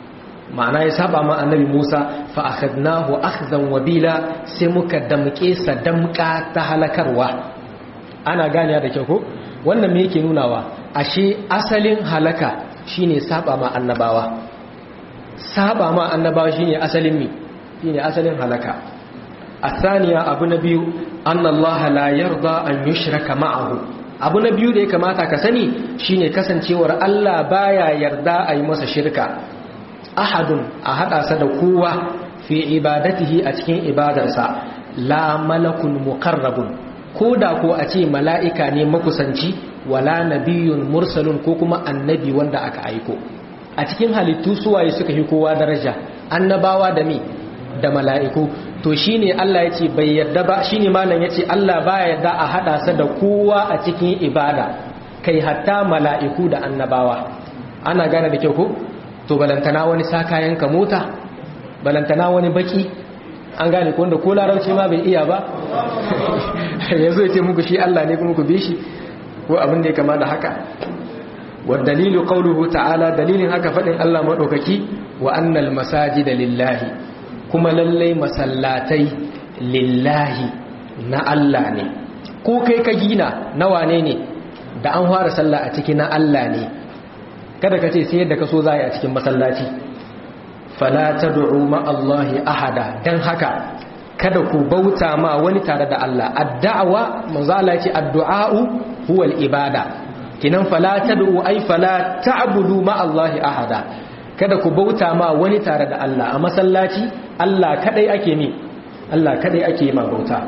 ma'ana ya saba ma annabi Musa fa akhadnahu akhzan wabila sai muka damke sa damka ta halakarwa ana gane da kyau ko wannan me yake nunawa ashe asalin halaka shine saba ma annabawa saba ma annabawa shine asalin mi shine asalin halaka asaniya abu na biyu annallaha la yarda an yushraka ma'ahu abu na biyu da ya kamata ka sani shine kasancewar Allah baya yarda a yi masa shirka ahadun a hada sa da kowa fi ibadatihi a cikin ibadarsa la malakun muqarrabun ko da ko a ce mala'ika ne makusanci wala nabiyyun mursalun ko kuma annabi wanda aka aiko a cikin halittu suwaye suka fi kowa daraja annabawa da mi da mala'iku to shine Allah ya ce bai yarda ba shine malam ya ce Allah baya yarda a hada sa da kowa a cikin ibada kai hatta mala'iku da annabawa ana gane da kyau ko to balantana wani sa kayan ka mota balantana wani baki an gane ko wanda ko larabci ma bai iya ba yanzu ya ce muku shi Allah ne kuma ku bi shi ko abin da ya kama da haka wa dalilu qawluhu ta'ala dalilin haka fadin Allah madaukaki wa annal masajida lillahi kuma lallai masallatai lillahi na Allah ne ko kai ka gina na wane ne da an fara sallah a ciki na Allah ne kada ka ce sai yadda ka so za a cikin masallaci fala tad'u ma Allahi ahada dan haka kada ku bauta ma wani tare da Allah addu'a manzo Allah ya ce addu'a'u huwa al-ibada kinan fala tad'u ay fala ta'budu ma Allahi ahada kada ku bauta ma wani tare da Allah a masallaci Allah kadai ake mi Allah kadai ake ma bauta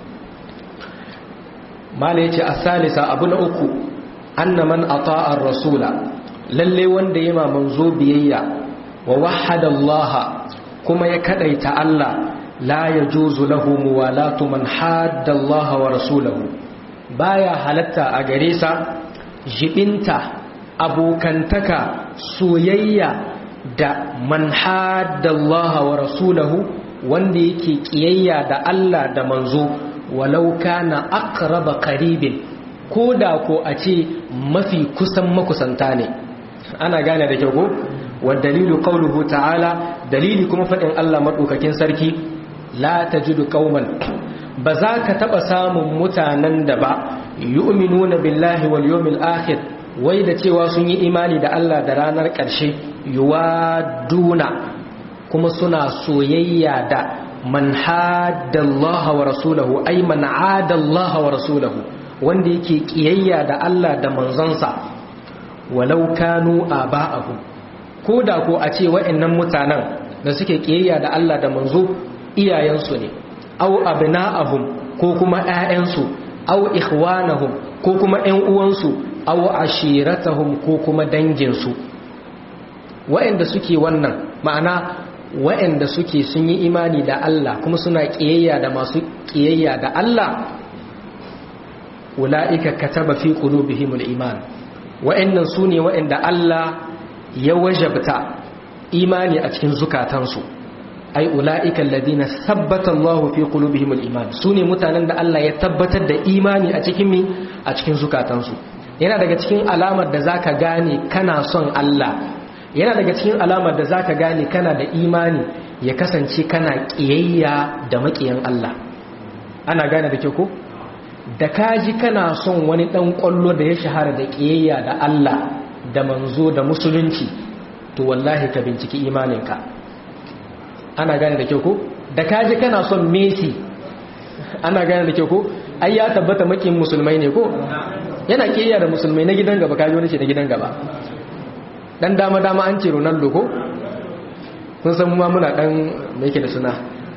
mala yace as-salisa abu na uku anna man ata'a ar-rasula lalle wanda yema manzo biyayya wa wahhada Allah kuma ya kadaita Allah la yajuzu lahu muwalatu man hadda Allah wa rasulahu baya halatta a gare sa jibinta abokantaka soyayya da man haddallaha wa rasulahu wanda yake kiyayya da Allah da manzo walau kana aqraba qaribin koda ko a ce mafi kusan makusanta ne ana gane da kyau ko wa dalilu qawluhu ta'ala dalili kuma fadin Allah madaukakin sarki la tajidu qauman ba za ka taba samun mutanen da ba yu'minuna billahi wal yawmil akhir wai da cewa sun yi imani da Allah da ranar ƙarshe yuwaduna kuma suna soyayya da man haddallaha wa rasulahu ay man adallaha wa rasulahu wanda yake kiyayya da Allah da manzonsa walau kanu aba'ahum ko da ko a ce wa'annan mutanen da suke kiyayya da Allah da manzo iyayensu ne aw abna'ahum ko kuma ƴaƴansu aw ikhwanahum ko kuma ƴan uwansu aw ashiratahum ko kuma danginsu wa'anda suke wannan ma'ana wa'anda suke sun yi imani da Allah kuma suna kiyayya da masu kiyayya da Allah ula'ika kataba fi qulubihimul iman wa'annan sune wa'anda Allah ya wajabta imani a cikin zukatansu ai ula'ika alladhina thabbata Allahu fi qulubihimul iman sune mutanen da Allah ya tabbatar da imani a cikin mi a cikin zukatansu yana daga cikin alamar da zaka gane kana son Allah yana daga cikin alamar da zaka gane kana da imani ya kasance kana kiyayya da makiyan Allah ana gane da ke ko da kaji kana son wani dan kwallo da ya shahara da kiyayya da Allah da manzo da musulunci to wallahi ka binciki imaninka ana gane da ke ko da kaji kana son Messi ana gane da ke ko ai ya tabbata makin musulmai ne ko yana kiyayya da musulmai na gidan gaba kaji wani ce na gidan gaba dan dama-dama an ce ronaldo ko kun san ma muna dan mai yake da suna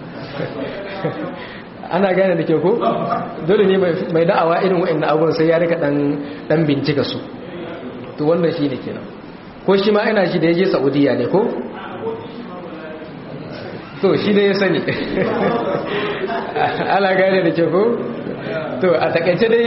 ana gane da ke ko dole ne mai da'awa irin wa'in abubuwan sai ya rika dan bincika su to wannan shi ne kenan ko shi ma ina shi da ya je saudiya ne ko to shi ne ya sani ana gane da ke ko to a takaice dai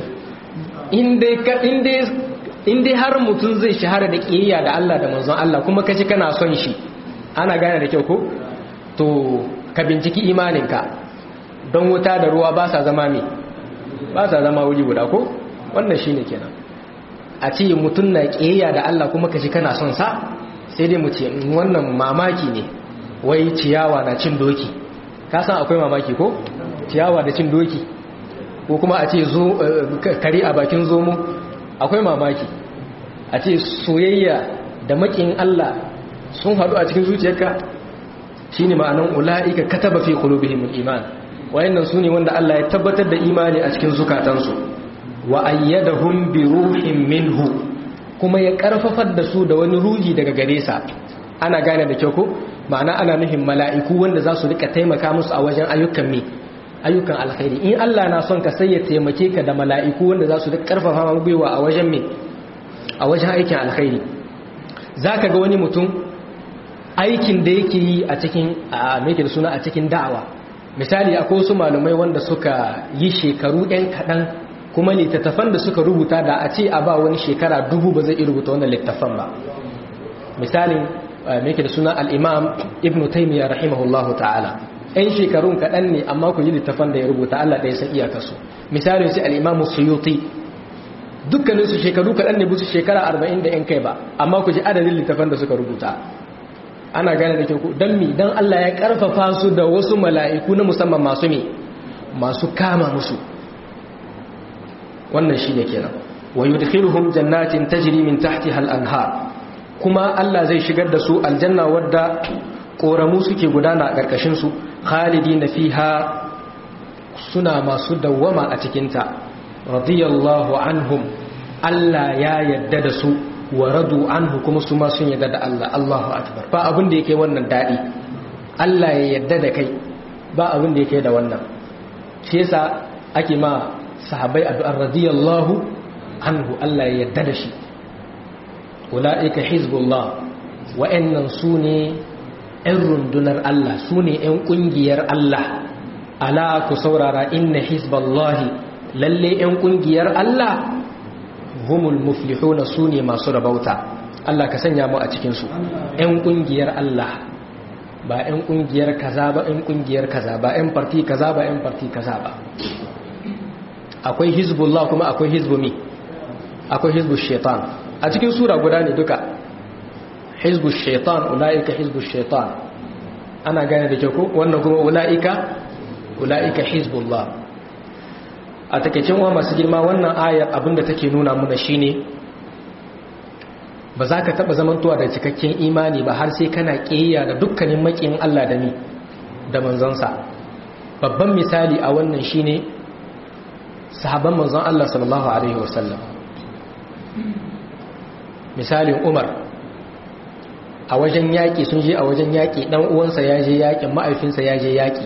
in dai har mutum zai shahara da ƙiyayya da Allah da manzon Allah kuma kashi kana son shi ana gane da kyau ko to ka binciki imaninka don wuta da ruwa ba sa zama me ba sa zama wuri guda ko wannan shine kenan a ce mutum na ƙiyayya da Allah kuma kashi kana son sa sai dai mu ce wannan mamaki ne wai ciyawa na cin doki ka san akwai mamaki ko ciyawa da cin doki ko kuma a ce zo kare a bakin zomo akwai mamaki a ce soyayya da makin Allah sun haɗu a cikin zuciyarka shine ma'anan ula'ika kataba fi qulubihim iman wayannan sune wanda Allah ya tabbatar da imani a cikin zukatansu wa ayyadahum bi ruhin minhu kuma ya karfafar da su da wani ruhi daga gare sa ana gane da kyau ko ma'ana ana nufin mala'iku wanda za su rika taimaka musu a wajen ayyukan me ayyukan alkhairi in Allah na son ka sai ya taimake ka da mala'iku wanda za su rika karfafa ma gwiwa a wajen me a wajen aikin alkhairi zaka ga wani mutum aikin da yake yi a cikin a me da suna a cikin da'awa misali akwai wasu malumai wanda suka yi shekaru ɗan kaɗan kuma littattafan da suka rubuta da a ce a ba wani shekara dubu ba zai iya rubuta wannan littattafan ba misalin mai da suna al'imam ibn taimiyya rahimahullahu ta'ala ‘yan shekarun kaɗan ne amma ku yi littattafan da ya rubuta Allah ɗaya san iyakarsu misalin sai al'imamu suyuti dukkaninsu shekaru kaɗan ne busu shekara arba'in da ‘yan kai ba amma ku ji adadin littattafan da suka rubuta ana gane da kyau don mi don Allah ya ƙarfafa su da wasu mala'iku na musamman masu me masu kama musu wannan shi ne kenan wa yudkhiluhum jannatin tajri min tahtiha al-anhar kuma Allah zai shigar da su aljanna wadda koramu suke gudana a karkashin su khalidina fiha suna masu dawwama a cikin ta radiyallahu anhum Allah ya yadda da su wa radu anhu kuma su ma sun yadda da Allah Allahu akbar ba abin da yake wannan dadi Allah ya yadda da kai ba abin da yake da wannan shi yasa ake ma sahabai addu'ar radiyallahu anhu Allah ya yarda da shi ula'ika hizbullah wa'annan su ne ‘yan rundunar Allah su ne ‘yan ƙungiyar Allah ala ku saurara inna hizballahi lalle ‘yan ƙungiyar Allah humul muflihuna su ne masu rabauta Allah ka sanya mu a cikinsu ‘yan ƙungiyar Allah ba ‘yan ƙungiyar kaza ba ‘yan ƙungiyar kaza ba ‘yan farti kaza ba ‘yan farti kaza ba akwai hizbullah kuma akwai hizbumi akwai hizbul shaitan a cikin sura guda ne duka hizbul shaitan ulaika hizbul shaitan ana gane da kyau ko wannan kuma ulaika ulaika hizbullah a takeicin wa masu girma wannan ayar abinda take nuna muna shine ba za ka taba zamantowa da cikakken imani ba har sai kana kiyaya da dukkanin makiyin Allah da ni da manzansa babban misali a wannan shine sahaban manzon Allah sallallahu Alaihi wasallam misalin umar a wajen yaƙi sun je a wajen yaƙi ɗan uwansa ya je yaƙin ma'aifinsa ya je yaƙi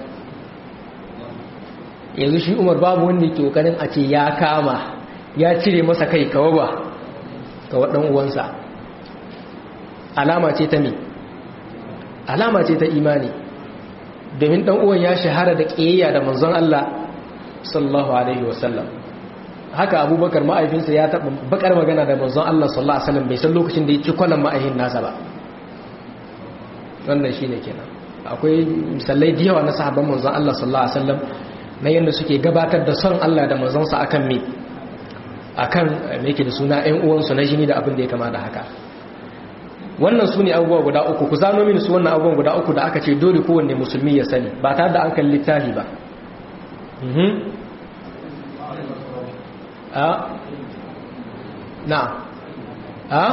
yanzu shi umar babu wanda ke ƙoƙarin a ce ya kama ya cire masa kai kawa ba kawa ɗan uwansa alama ce ta me alama ce ta imani domin ɗan uwan ya shahara da ƙiyayya da manzon Allah sallallahu alaihi wasallam haka abubakar ma'aifinsa ya taɓa bakar magana da manzon Allah sallallahu alaihi wasallam bai san lokacin da ya ci kwanan ma'aihin nasa ba wannan shine kenan akwai misalai da yawa na sahabban manzon Allah sallallahu alaihi wasallam na yadda suke gabatar da son Allah da manzonsa akan me akan me yake da suna ƴan uwansu na jini da abin da ya kama da haka wannan su ne abubuwa guda uku ku zano mini su wannan abubuwan guda uku da aka ce dole kowanne musulmi ya sani ba tare da an kalli littafi ba na a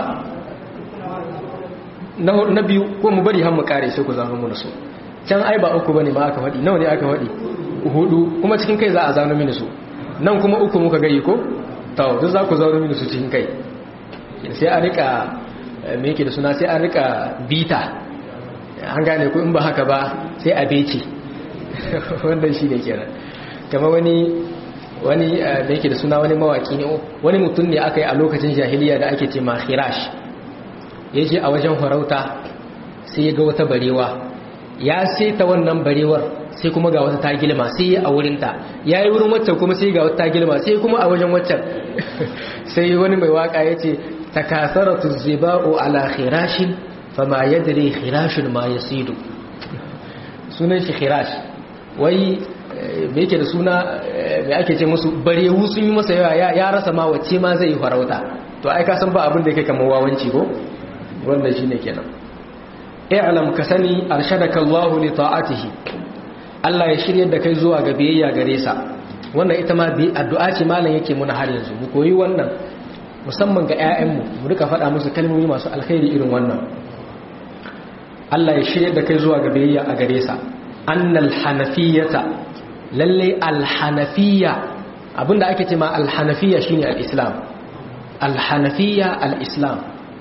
na biyu ko mu bari mu kare sai ku zano mini su can ai ba uku bane ma aka faɗi nawa ne aka faɗi hudu kuma cikin kai za a zano mini su nan kuma uku muka gayi ko to duk za ku zano mini su cikin kai sai a rika me yake da suna sai an rika bita an gane ku in ba haka ba sai a bece wannan shi ne kenan kama wani wani da yake da suna wani mawaki ne wani mutum ne aka yi a lokacin jahiliya da ake ce ma khirash ya je a wajen farauta sai ya ga wata barewa ya seta wannan barewar sai kuma ga wata tagilma sai ya a wurinta ya yi wurin waccan kuma sai ga wata tagilma sai kuma a wajen waccan sai wani mai waka ya ce takasaratu ziba'u ala khirashin fama yadri khirashun ma yasidu sunan shi khirash wai me yake da suna me ake ce musu barewu sun yi masa yawa ya rasa ma wacce ma zai farauta to ai ka san ba abin da yake kamar wawanci ko wannan shine kenan i'lam ka sani arshadaka Allah li ta'atihi Allah ya shirye da kai zuwa ga biyayya gare sa wannan ita ma bi addu'a ce malam yake muna har yanzu mu koyi wannan musamman ga ƴaƴanmu mu rika faɗa musu kalmomi masu alkhairi irin wannan Allah ya shirye da kai zuwa ga biyayya a gare sa annal hanafiyata lalle alhanafiyya abinda ake ce ma alhanafiyya shine al-islam alhanafiyya al-islam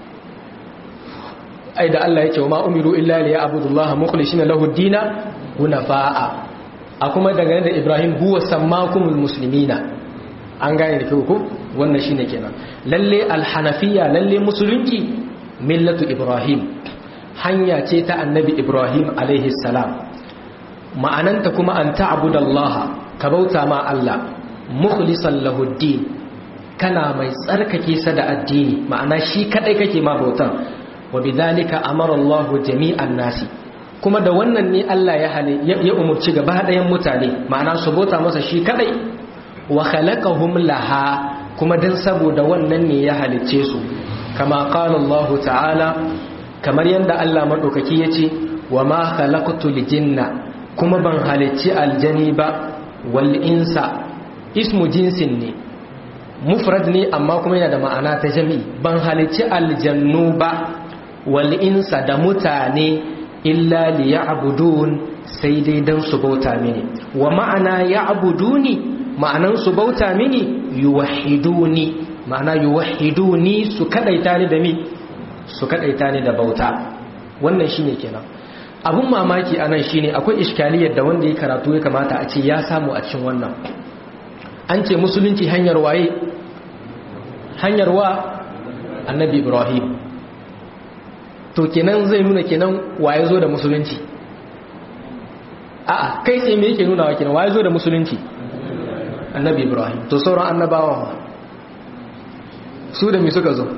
ai da Allah yake wa ma umiru illa li ya'budullaha mukhlishina lahu ad-dina hunafa'a a kuma dangane da Ibrahim huwa sammakumul muslimina an gane da kyau ko wannan shine kenan lalle alhanafiyya lalle musulunci millatu Ibrahim hanya ce ta annabi Ibrahim alaihi salam ma'ananta kuma an ta'budallaha ka bauta ma Allah mukhlisan lahu ad-din kana mai tsarkake sa da addini ma'ana shi kadai kake ma bautan wa bidhalika amara Allahu jami'an nasi kuma da wannan ne Allah ya hale ya umurci gaba ɗayan mutane ma'ana su bauta masa shi kadai wa khalaqahum laha kuma dan saboda wannan ne ya halicce su kama qala Allah ta'ala kamar yanda Allah madaukaki yace wa ma khalaqtul jinna kuma ban halicci aljani ba wal insa ismu jinsin ne mufrad ne amma kuma yana da ma'ana ta jami'i ban halicci aljannu ba wal insa da mutane illa li ya'budun sai dai dan su bauta mini wa ma'ana ya'buduni ma'anan su bauta mini yuwahhiduni ma'ana yuwahhiduni su kadaita ni da mi su kadaita ni da bauta wannan shine kenan abun mamaki anan shine akwai iskaliyar da wanda ya karatu ya kamata a ce ya samu a cikin wannan an ce musulunci hanyar waye hanyar wa annabi ibrahim to kenan zai nuna kenan waye zo da musulunci a'a kai sai me yake nuna wa kenan waye zo da musulunci annabi ibrahim to sauran annabawa su da me suka zo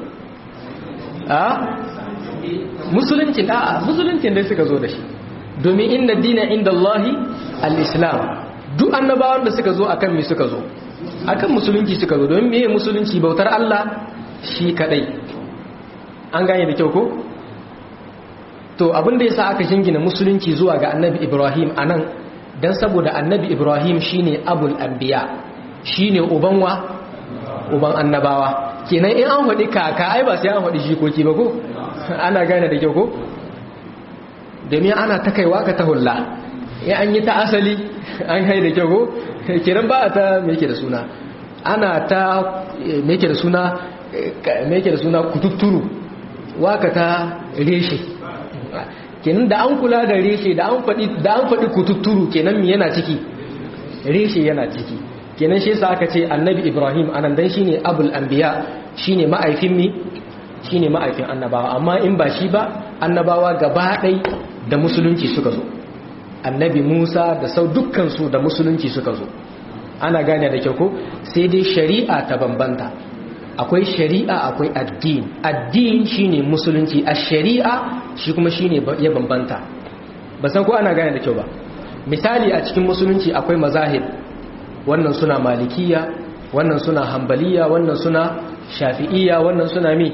a musuluncin a'a musuluncin dai suka zo da shi domin inna dina inda Allahi al-islam duk annabawan da suka zo akan me suka zo akan musulunci suka zo domin meye musulunci bautar Allah shi kadai an gane da kyau ko to abin da yasa aka jingina musulunci zuwa ga annabi Ibrahim anan dan saboda annabi Ibrahim shine abul anbiya shine uban wa uban annabawa kenan in an faɗi kaka ai ba sai an faɗi jikoki ba ko ana gane da kyau ko domin ana ta kaiwa ka ta hulla in an yi ta asali an hai da kyau ko kiran ba a ta meke da suna ana ta meke da suna meke da suna kututturu waka ta reshe kenan da an kula da reshe da an faɗi da an faɗi kututturu kenan mi yana ciki reshe yana ciki kenan shi yasa aka ce annabi ibrahim anan dan shine abul anbiya shine ma'aifin mi shine ma'aifin annabawa amma in ba shi ba annabawa gaba ɗai da musulunci suka zo annabi musa da sau dukkansu da musulunci suka zo ana gane da kyau ko sai dai shari'a ta bambanta akwai shari'a akwai addini addini shine musulunci a shari'a shi kuma shine ya bambanta ba san ko ana gane da kyau ba misali a cikin musulunci akwai mazahib wannan suna malikiya wannan suna hambaliya wannan suna shafi'iya wannan suna mi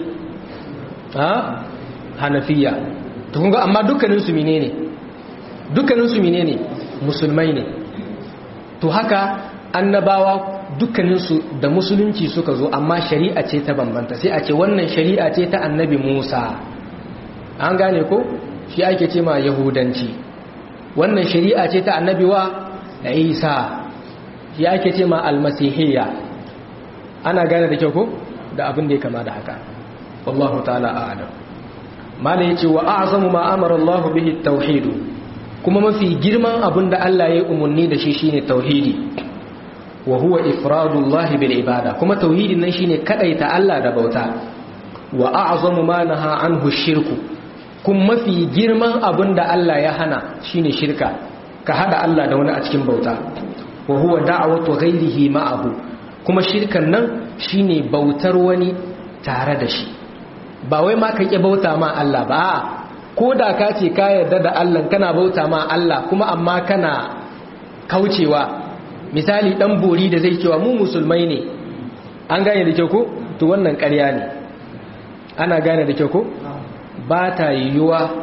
ha hanafiya to kun ga amma dukkanin su menene dukkanin su menene musulmai ne to haka annabawa dukkanin su da musulunci suka zo amma shari'a ce ta bambanta sai a ce wannan shari'a ce ta annabi Musa an gane ko shi ake ce ma yahudanci wannan shari'a ce ta annabi wa Isa shi ake ce ma almasihiyya ana gane da kyau ko da abin da ya kama da haka wallahu ta'ala a'lam mala yace wa a'zamu ma amara Allah bihi at-tauhid kuma mafi girman abin da Allah ya umarni da shi shine tauhidi wa huwa ifradullah bil ibada kuma tauhidin nan shine kadaita Allah da bauta wa a'zamu ma naha anhu shirku kuma mafi girman abin da Allah ya hana shine shirka ka hada Allah da wani a cikin bauta wa huwa da'watu ghairihi ma'ahu kuma shirkan nan shine bautar wani tare da shi ba wai ma ka ƙi bauta ma Allah ba ko da ka ce ka yarda da Allah kana bauta ma Allah kuma amma kana kaucewa misali dan bori da zai cewa mu musulmai ne an gane da kyau ko to wannan ƙarya ne ana gane da kyau ko ba ta yiwuwa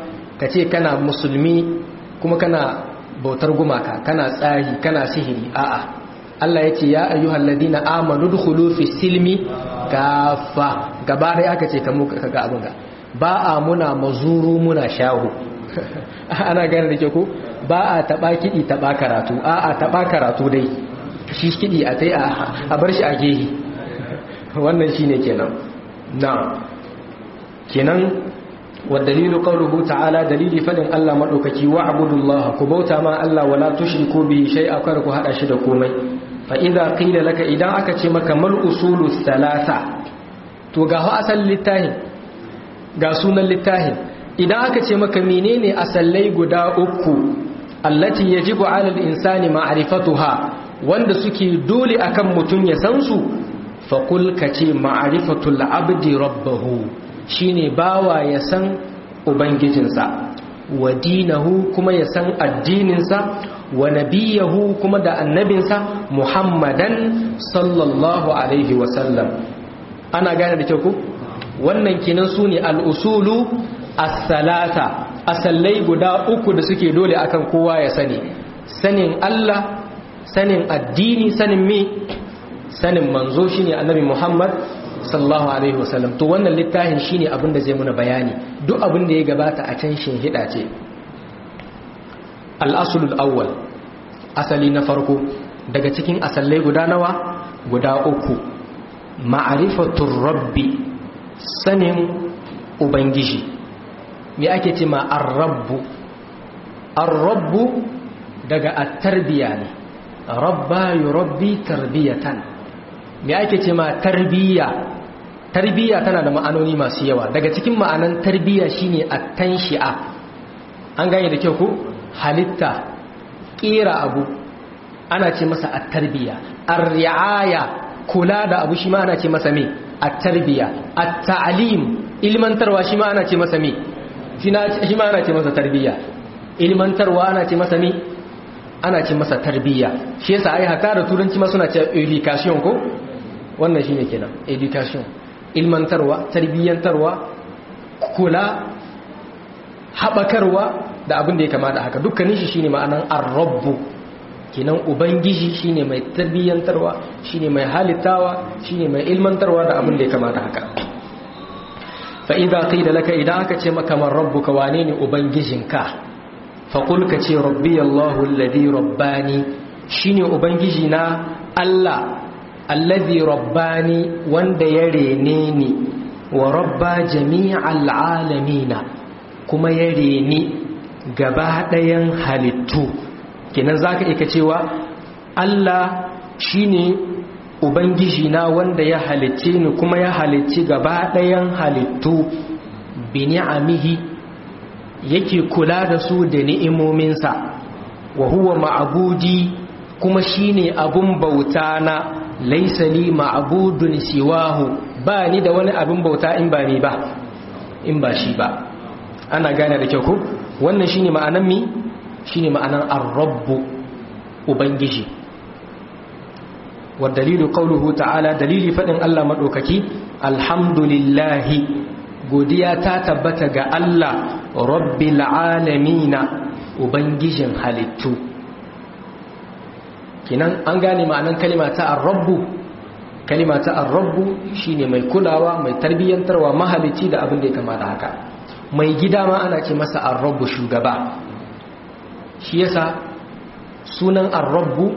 ka ce kana musulmi kuma kana bautar gumaka kana tsari kana sihiri a'a Allah ya ce ya ayyuhal ladina amanu dukhulu fi silmi kafa gaba dai aka ce kamu kaga abin ga ba a muna mazuru muna shahu ana gane da ke ko ba a taba kidi taba karatu a a taba karatu dai shi kidi a tai a bar shi a gehi wannan shine kenan na kenan والدليل قوله تعالى دليل فدن الله مدوكي واعبدوا الله كبوتا ما الله ولا تشركوا به شيئا كركو هذا شي da komai fa idza qila laka idan aka ce maka mal usulu thalatha to ga ha asal littahin ga sunan littahin idan aka ce maka menene asallai guda uku allati yajibu ala al-insani ma'rifatuha wanda suke dole akan mutun ya san su fa qul kace ma'rifatul abdi rabbahu shine bawa ya san ubangijinsa wa dinahu kuma ya san addininsa wa nabiyahu kuma da annabinsa muhammadan sallallahu alaihi wasallam ana gane da kyau ku wannan kinan su ne al'usulu as-salata asallai guda uku da suke dole akan kowa ya sani sanin Allah sanin addini sanin me sanin manzo shine annabi muhammad sallallahu alaihi wasallam to wannan littafin shine abin da zai muna bayani duk abin da ya gabata a can shin hida ce al-aslul awwal asali na farko daga cikin asallai guda nawa guda uku ma'rifatur rabbi sanin ubangiji me ake ce ma ar-rabbu ar-rabbu daga at-tarbiya ne rabba yurabbi tarbiyatan me ake ce ma tarbiyya tarbiyya tana da ma'anoni masu yawa daga cikin ma'anan tarbiyya shine at-tanshi'a an gane da kyau ko halitta kera abu ana ce masa at-tarbiyya ar-ri'aya kula da abu shi ma ana ce masa me at-tarbiyya at-ta'lim ilmantarwa shi ma ana ce masa me shi ma ana ce masa tarbiyya ilmantarwa ana ce masa me ana ce masa tarbiyya shi yasa ai haka da turanci ma suna ce education ko wannan shine kenan education ilmantarwa tarbiyyantarwa kula haɓakarwa da abin da ya kamata haka dukkanin shi shine ma'anan ar-rabbu kenan ubangiji shine mai tarbiyyantarwa shine mai halittawa shine mai ilmantarwa da abin da ya kamata haka fa idza qila laka idan aka ce maka man rabbuka wane ne ubangijinka fa qul ka ce rabbi Allahu alladhi rabbani shine ubangiji na Allah alladhi rabbani wanda ya rene ni wa rabba jami'al alamina kuma ya reni gaba ɗayan halittu kenan zaka iya cewa Allah shine ubangiji na wanda ya halicce ni kuma ya halicci gaba ɗayan halittu bi ni'amihi yake kula da su da ni'imominsa wa huwa ma'budi kuma shine abun bauta na laisa li ma'budun siwahu ba ni da wani abin bauta in ba ni ba in ba shi ba ana gane da kyau ko wannan shine ma'anan mi shine ma'anan ar-rabb ubangiji wa dalilu qawluhu ta'ala dalili fadin Allah madaukaki alhamdulillahi godiya ta tabbata ga Allah rabbil alamin ubangijin halittu kinan an gane ma'anan kalima ta ar-rabbu kalima ta ar-rabbu shine mai kulawa mai tarbiyyantarwa mahalici da abin da ya kamata haka mai gida ma ana ce masa ar-rabbu shugaba shi yasa sunan ar-rabbu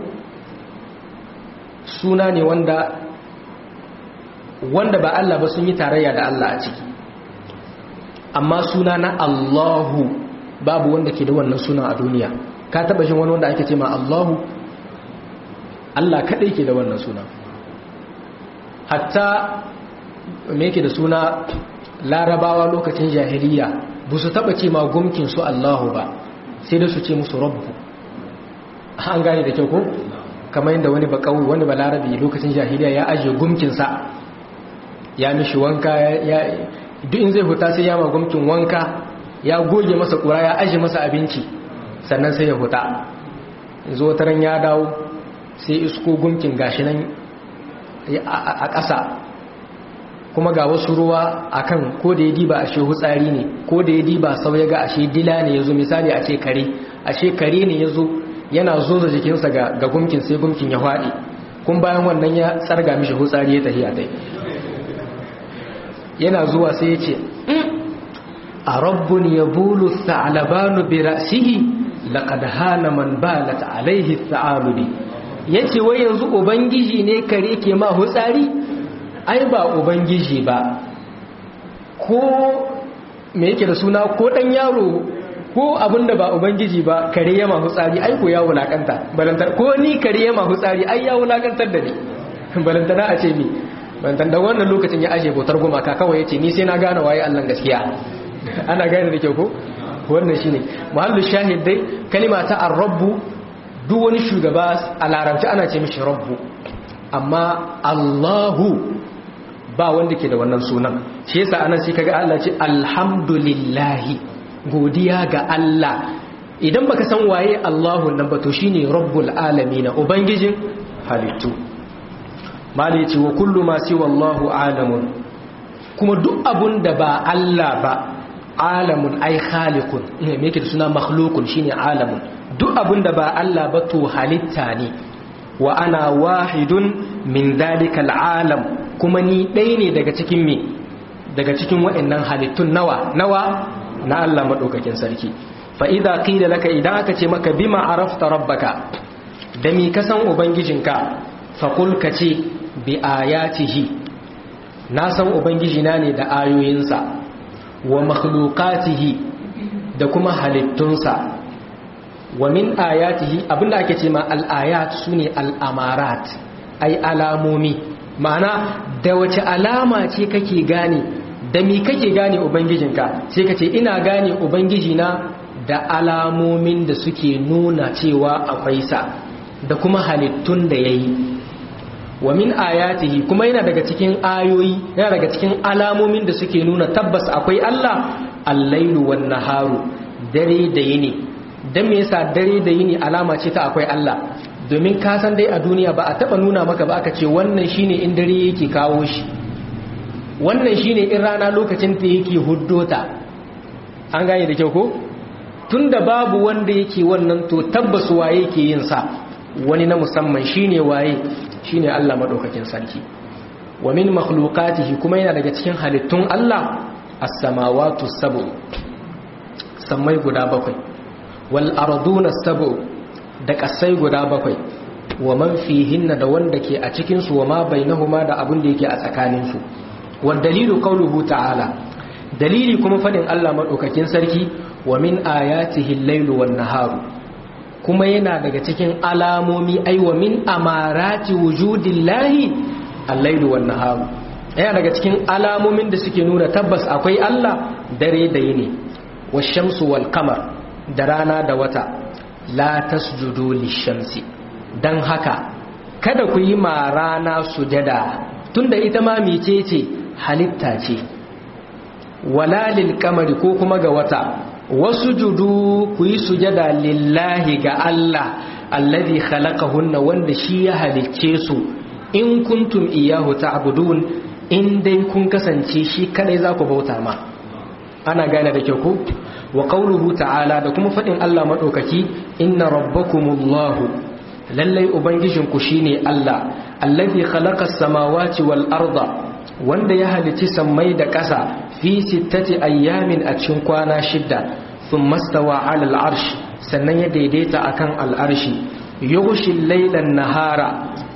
suna ne wanda wanda ba Allah ba sun yi tarayya da Allah a ciki amma suna na Allahu babu wanda ke da wannan suna a duniya ka taba shin wani wanda ake ce ma Allahu Allah kaɗai ke da wannan suna hatta me yake da suna larabawa lokacin jahiliya ba su taɓa ce ma gumkin su Allahu ba sai da su ce musu rabbu an gane da kyau ko kamar yadda wani ba kawai wani ba larabi lokacin jahiliya ya ajiye gumkinsa ya mishi wanka ya duk in zai huta sai ya ma gumkin wanka ya goge masa kura ya ajiye masa abinci sannan sai ya huta zo taran ya dawo sai isko gumkin gashi nan a ƙasa kuma ga wasu ruwa akan ko da ya diba ashe hutsari ne ko da ya diba sau ya ga ashe dila ne yazo misali a ce kare ashe kare ne yazo yana zoza jikinsa ga ga gumkin sai gumkin ya fadi kun bayan wannan ya tsarga mishi hutsari ya tafiya dai yana zuwa sai ya ce a rabbun yabulu tha'labanu bi ra'sihi laqad hana man balat alaihi tha'alubi yace wai yanzu ubangiji ne kare ke ma hutsari ai ba ubangiji ba ko me yake da suna ko dan yaro ko abinda ba ubangiji ba kare ya ma hutsari ai ko ya wulakanta balantar ko ni kare ya ma hutsari ai ya wulakantar da ni balantana a ce mi balantar da wannan lokacin ya aje bautar gumaka kawai yace ni sai na gane waye Allah gaskiya ana gane da kyau ko wannan shine muhallu shahid dai kalima ta ar-rabbu duk wani shugaba a larabci ana ce mishi rabbu amma Allahu ba wanda ke da wannan sunan shi yasa anan sai kaga Allah ce alhamdulillahi godiya ga Allah idan baka san waye Allahu nan ba to shine rabbul alamin ubangijin halittu mali ce wa kullu ma siwa Allahu alamun kuma duk abun da ba Allah ba alamun ai khaliqun me yake da suna makhluqun shine alamun duk abun da ba Allah ba to halitta ne wa ana wahidun min dalikal alam kuma ni ɗaya ne daga cikin me daga cikin waɗannan halittun nawa nawa na Allah madaukakin sarki fa idza qila laka idan aka ce maka bima arafta rabbaka da mi ka san ubangijinka fa qul ka ce bi ayatihi na san ubangijina ne da ayoyinsa wa makhluqatihi da kuma halittunsa wa min ayatihi abinda ake ce ma al-ayat sune al-amarat ai alamomi ma'ana da wace alama ce kake gane da mi kake gane ubangijinka sai ka ce ina gane ubangijina da alamomin da suke nuna cewa akwai sa da kuma halittun da yayi wa min ayatihi kuma yana daga cikin ayoyi yana daga cikin alamomin da suke nuna tabbas akwai Allah al-lailu wan naharu dare da yini dan me yasa dare da yini alama ce ta akwai Allah domin ka san dai a duniya ba a taba nuna maka ba aka ce wannan shine in dare yake kawo shi wannan shine in rana lokacin ta yake huddota an gane da kyau ko tunda babu wanda yake wannan to tabbas waye yake yin sa wani na musamman shine waye shine Allah madaukakin sarki wa min makhluqatihi kuma yana daga cikin halittun Allah as-samawati sab'u sammai guda bakwai wal arduna sab'u da kasai guda bakwai wa man fihinna da wanda ke a cikin su wa ma bainahuma da abin da yake a tsakanin su wal dalilu qawluhu ta'ala dalili kuma fadin Allah madaukakin sarki wa min ayatihi al-lailu wan naharu kuma yana daga cikin alamomi aiwa min amarati wujudillahi al-lailu wan naharu yana daga cikin alamomin da suke nuna tabbas akwai Allah dare da yini wash-shamsu wal qamar da rana da wata la tasjudu lish-shamsi dan haka kada ku yi ma rana sujada tunda ita ma mecece halitta ce wala lil qamari ko kuma ga wata wasu judu ku yi sujada lillahi ga Allah alladhi khalaqahunna wanda shi ya halicce su in kuntum iyahu ta'budun in dai kun kasance shi kadai za ku bauta ma ana gane da kyau ko wa qawluhu ta'ala da kuma fadin Allah madaukaki inna rabbakumullahu lallai ubangijinku shine Allah alladhi khalaqas samawati wal arda wanda ya halicci sammai da ƙasa fi sittati ayyamin a cikin kwana shidda sun mastawa alal arshi sannan ya daidaita akan al'arshi yughshil laylan nahara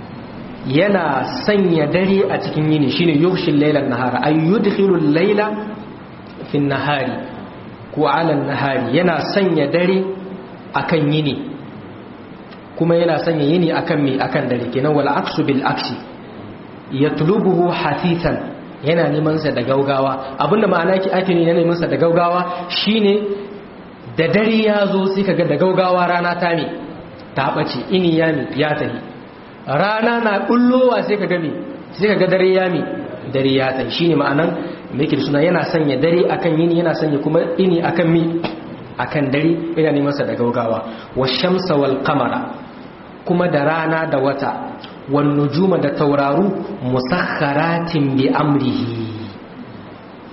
yana sanya dare a cikin yini shine yughshil laylan nahara ay yudkhilul layla fi nahari ko ala nahari yana sanya dare akan yini kuma yana sanya yini akan me akan dare kenan wal aksu bil aksi yatlubuhu hafifan yana neman sa da gaugawa abinda ma'ana ki ake ne neman sa da gaugawa shine da dare ya zo sai kaga da gaugawa rana ta me ta bace ini ya mi ya tahi rana na bullowa sai kaga me sai kaga dare ya mi dare ya tahi shine ma'anan me yake suna yana sanya dare akan yini yana sanya kuma ini akan mi akan dare yana neman sa da gaugawa washamsa wal qamara kuma da rana da wata wan nujuma da tauraru musakharatin bi amrihi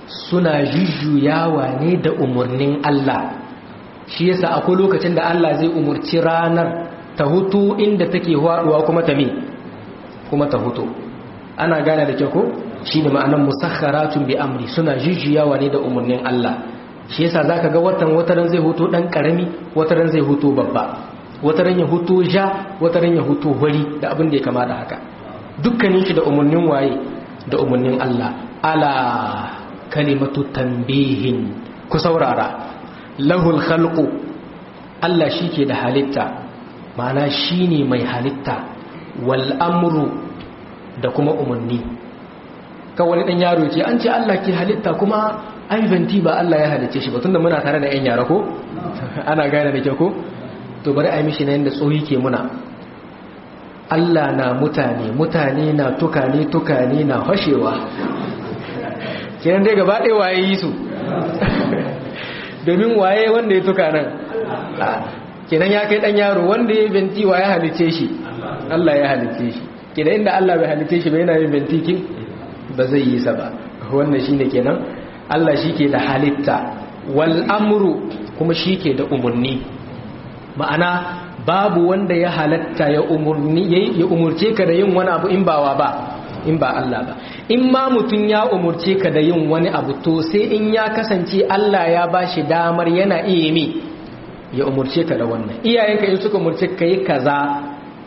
suna jujjuyawa ne da umarnin Allah shi yasa akwai lokacin da Allah zai umurci ranar ta hutu inda take haɗuwa kuma ta me kuma ta hutu ana gane da kyau ko shine ma'anar musakharatun bi amri suna jujjuyawa ne da umarnin Allah shi yasa zaka ga watan wataran zai hutu dan karami wataran zai hutu babba wataran ya hutu ja wataran ya hutu hori da abin da ya kama da haka dukkanin shi da umarnin waye da umarnin Allah ala kalimatu tanbihin ku saurara lahul khalqu Allah shike da halitta ma'ana shine mai halitta wal amru da kuma umarni ka wani dan yaro ce an ce Allah ke halitta kuma ai venti ba Allah ya halice shi ba tunda muna tare da yan yara ko ana gane da ke ko to bari ai mishi na yanda tsohi ke muna Allah na mutane mutane na tukane tukane na fashewa kenan dai gaba ɗaya waye yi su domin waye wanda ya tuka nan kenan ya kai ɗan yaro wanda ya benti wa ya halice shi Allah ya halice shi kenan inda Allah bai halice shi ba yana yin benti kin ba zai yi sa ba wannan shine kenan Allah shi ke da halitta wal amru kuma shi ke da umarni ma'ana babu wanda ya halatta ya umurce ka da yin wani abu in bawa ba in ba Allah ba in ma mutum ya umurce ka da yin wani abu to sai in ya kasance Allah ya ba shi damar yana iya mi ya umurce ka da wannan iyayenka in suka umurce ka yi kaza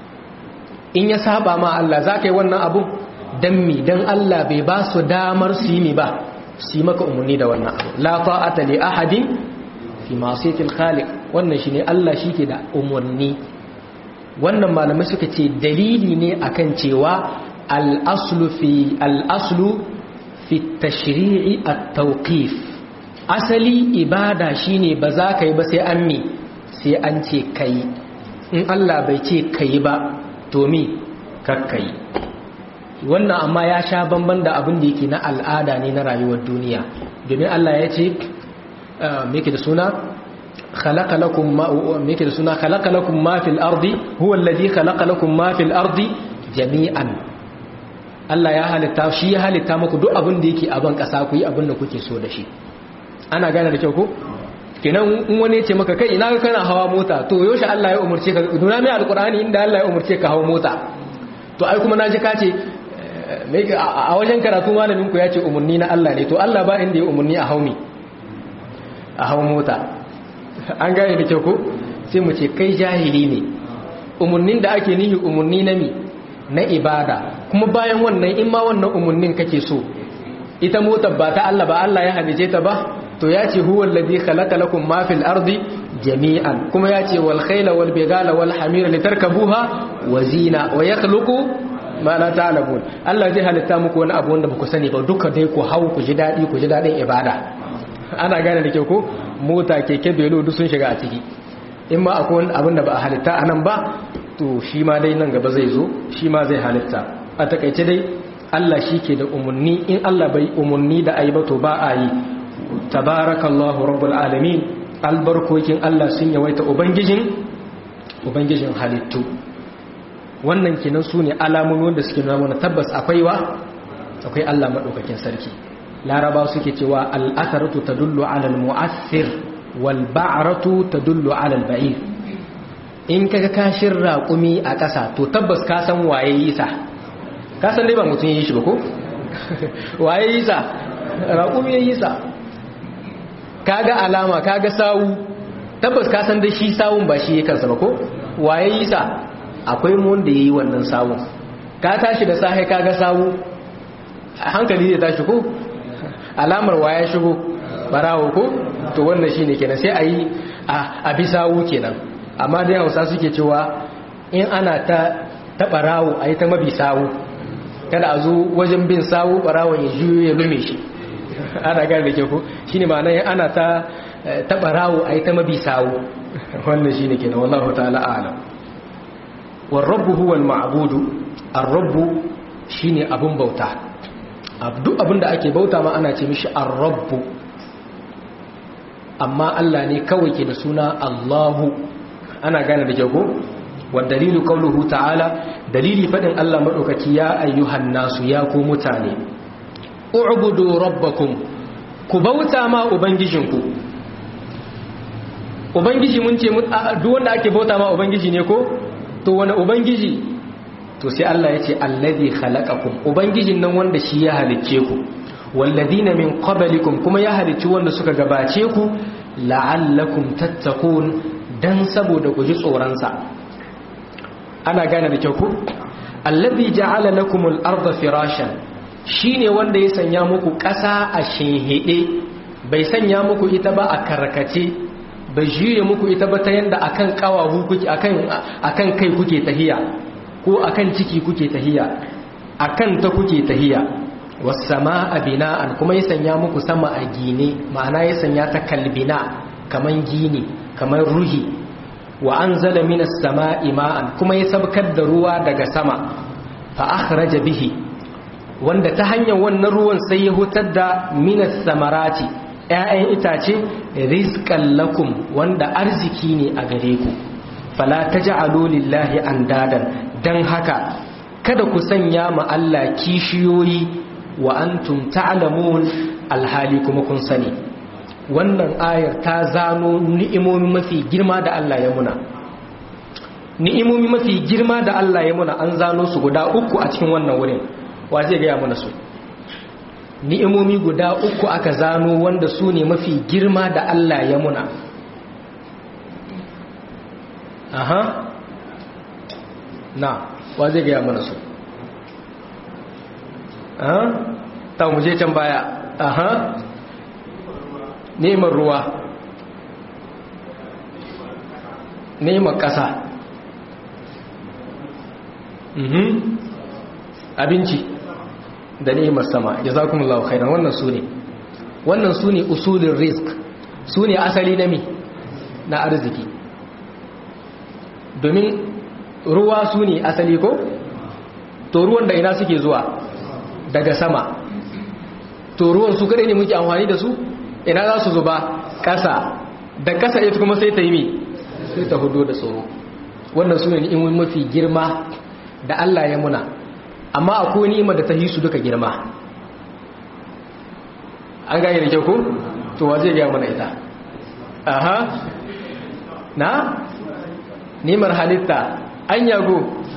in ya saba ma Allah za ka yi wannan abu don mi don Allah bai ba su damar su yi mi ba su yi maka umarni da wannan abu la ta'ata li ahadin fi masiyatil khaliq wannan shine Allah shike da umarni wannan malamai suka ce dalili ne akan cewa al-aslu fi al-aslu fi tashri'i at-tawqif asali ibada shine ba za ka yi ba sai an mi sai an ce kai in Allah bai ce kai ba to mi kakkai wannan amma ya sha bamban da abin da yake na al'ada ne na rayuwar duniya domin Allah ya ce meke da suna khalaqa lakum ma meke da suna khalaqa lakum ma fil ardi huwa alladhi khalaqa lakum ma fil ardi jami'an Allah ya halitta shi ya halitta muku duk abin da yake a ban kasa ku yi abin da kuke so da shi ana gane da kyau ko kenan in wani ya ce maka kai ina ga kana hawa mota to yaushe Allah ya umurce ka nuna mai alqur'ani inda Allah ya umurce ka hawa mota to ai kuma naji ka ce a wajen karatu malamin ku ya ce umurni na Allah ne to Allah ba inda ya umurni a haumi a hau mota an gane da kyau ko sai mu ce kai jahili ne umurnin da ake nihi umurni na mi na ibada kuma bayan wannan in ma wannan umurnin kake so ita motar ba ta Allah ba Allah ya halice ta ba to ya ce huwa alladhi khalaqa lakum ma fil ardi jami'an kuma ya ce wal khayla wal bigala wal hamira litarkabuha wa zina wa yakhluqu ma la ta'lamun Allah zai halitta muku wani abu wanda baku sani ba duka dai ku hau ku ji dadi ku ji dadin ibada ana gane da kyau ko mota keke belo duk sun shiga a ciki in ma akwai wani abin da ba a halitta anan ba to shi ma dai nan gaba zai zo shi ma zai halitta a takaice dai Allah shi ke da umarni in Allah bai umarni da ayi ba to ba a yi tabarakallahu rabbul alamin albarkokin Allah sun yawaita ubangijin ubangijin halittu wannan kenan su ne alamomi wanda suke nuna mana tabbas akwai wa akwai Allah madaukakin sarki laraba suke cewa al'atharatu tadullu ala al-mu'assir wal ba'ratu tadullu ala al-ba'ir in kaga kashin raƙumi a ƙasa to tabbas ka san waye yi sa ka san dai ba mutum yi shi ba ko waye yi sa raƙumi ya yi sa kaga alama kaga sawu tabbas ka san dai shi sawun ba shi kansa ba ko waye yi sa akwai mu wanda yayi wannan sawun ka tashi da sahi kaga sawu hankali zai tashi ko alamar waye shigo barawo ko to wannan shine kenan sai ayi a bi sawu kenan amma dai Hausa suke cewa in ana ta ta barawo ayi ta mabi sawu kada a zo wajen bin sawu barawon ya juyo ya lume shi ana gane da ke ku shi ne ma'ana ana ta taɓa rawo a yi ta mabi sawo wannan shi ne ke na wallahu ta'ala alam warrabu huwal ma'abudu arrabu shi ne abin bauta duk abin da ake bauta ma ana ce mishi arrabu amma Allah ne kawai ke da suna Allahu ana gane da jago wa dalilu qawluhu ta'ala dalili fadin Allah madaukaki ya ayyuhan nasu ya ku mutane u'budu rabbakum ku bauta ma ubangijinku ubangiji mun ce duk wanda ake bauta ma ubangiji ne ko to wani ubangiji to sai Allah ya ce allazi khalaqakum ubangijin nan wanda shi ya halicce ku walladina min qablikum kuma ya halicci wanda suka gabace ku la'allakum tattaqun dan saboda ku ji tsoron sa ana gane da kyau ku allazi ja'ala lakumul arda firashan shine wanda ya sanya muku ƙasa a shinhide bai sanya muku ita ba a karkace bai juye muku ita ba ta yanda akan kawahu kuke akan akan kai kuke tahiya ko akan ciki kuke tahiya akan ta kuke tahiya was-samaa bina'an kuma ya sanya muku sama a gine ma'ana ya sanya ta kalbina kaman gini kaman ruhi wa anzala minas samaa'i ma'an kuma ya sabkar da ruwa daga sama fa akhraja bihi wanda ta hanyar wannan ruwan sai ya hutar da minas samarati ‘ya'yan itace rizkan lakum wanda arziki ne a gare ku fala ta ji lillahi an dadan don haka kada ku sanya ma Allah kishiyoyi wa an ta'lamun alhali kuma kun sani wannan ayar ta zano ni'imomi mafi girma da Allah ya muna ni'imomi mafi girma da Allah ya muna an zano su guda uku a cikin wannan wurin wa zai gaya mana su ni'imomi guda uku aka zano wanda su ne mafi girma da Allah ya muna aha na wa zai gaya mana su aha ta muje can baya aha neman ruwa neman ƙasa abinci da ni'imar sama jazakumullahu khairan wannan sune wannan sune usulin rizq sune asali na mi na arziki domin ruwa sune asali ko to ruwan da ina suke zuwa daga sama to ruwan su kadai ne muke amfani da su ina za su zuba kasa da kasa ita kuma sai ta yi mi sai ta hudo da tsoro wannan sune ni'imomi mafi girma da Allah ya muna amma akwai ni'imar da ta hisu duka girma an gane da kyau ko to wa zai gaya mana ita aha na ni'imar halitta an yago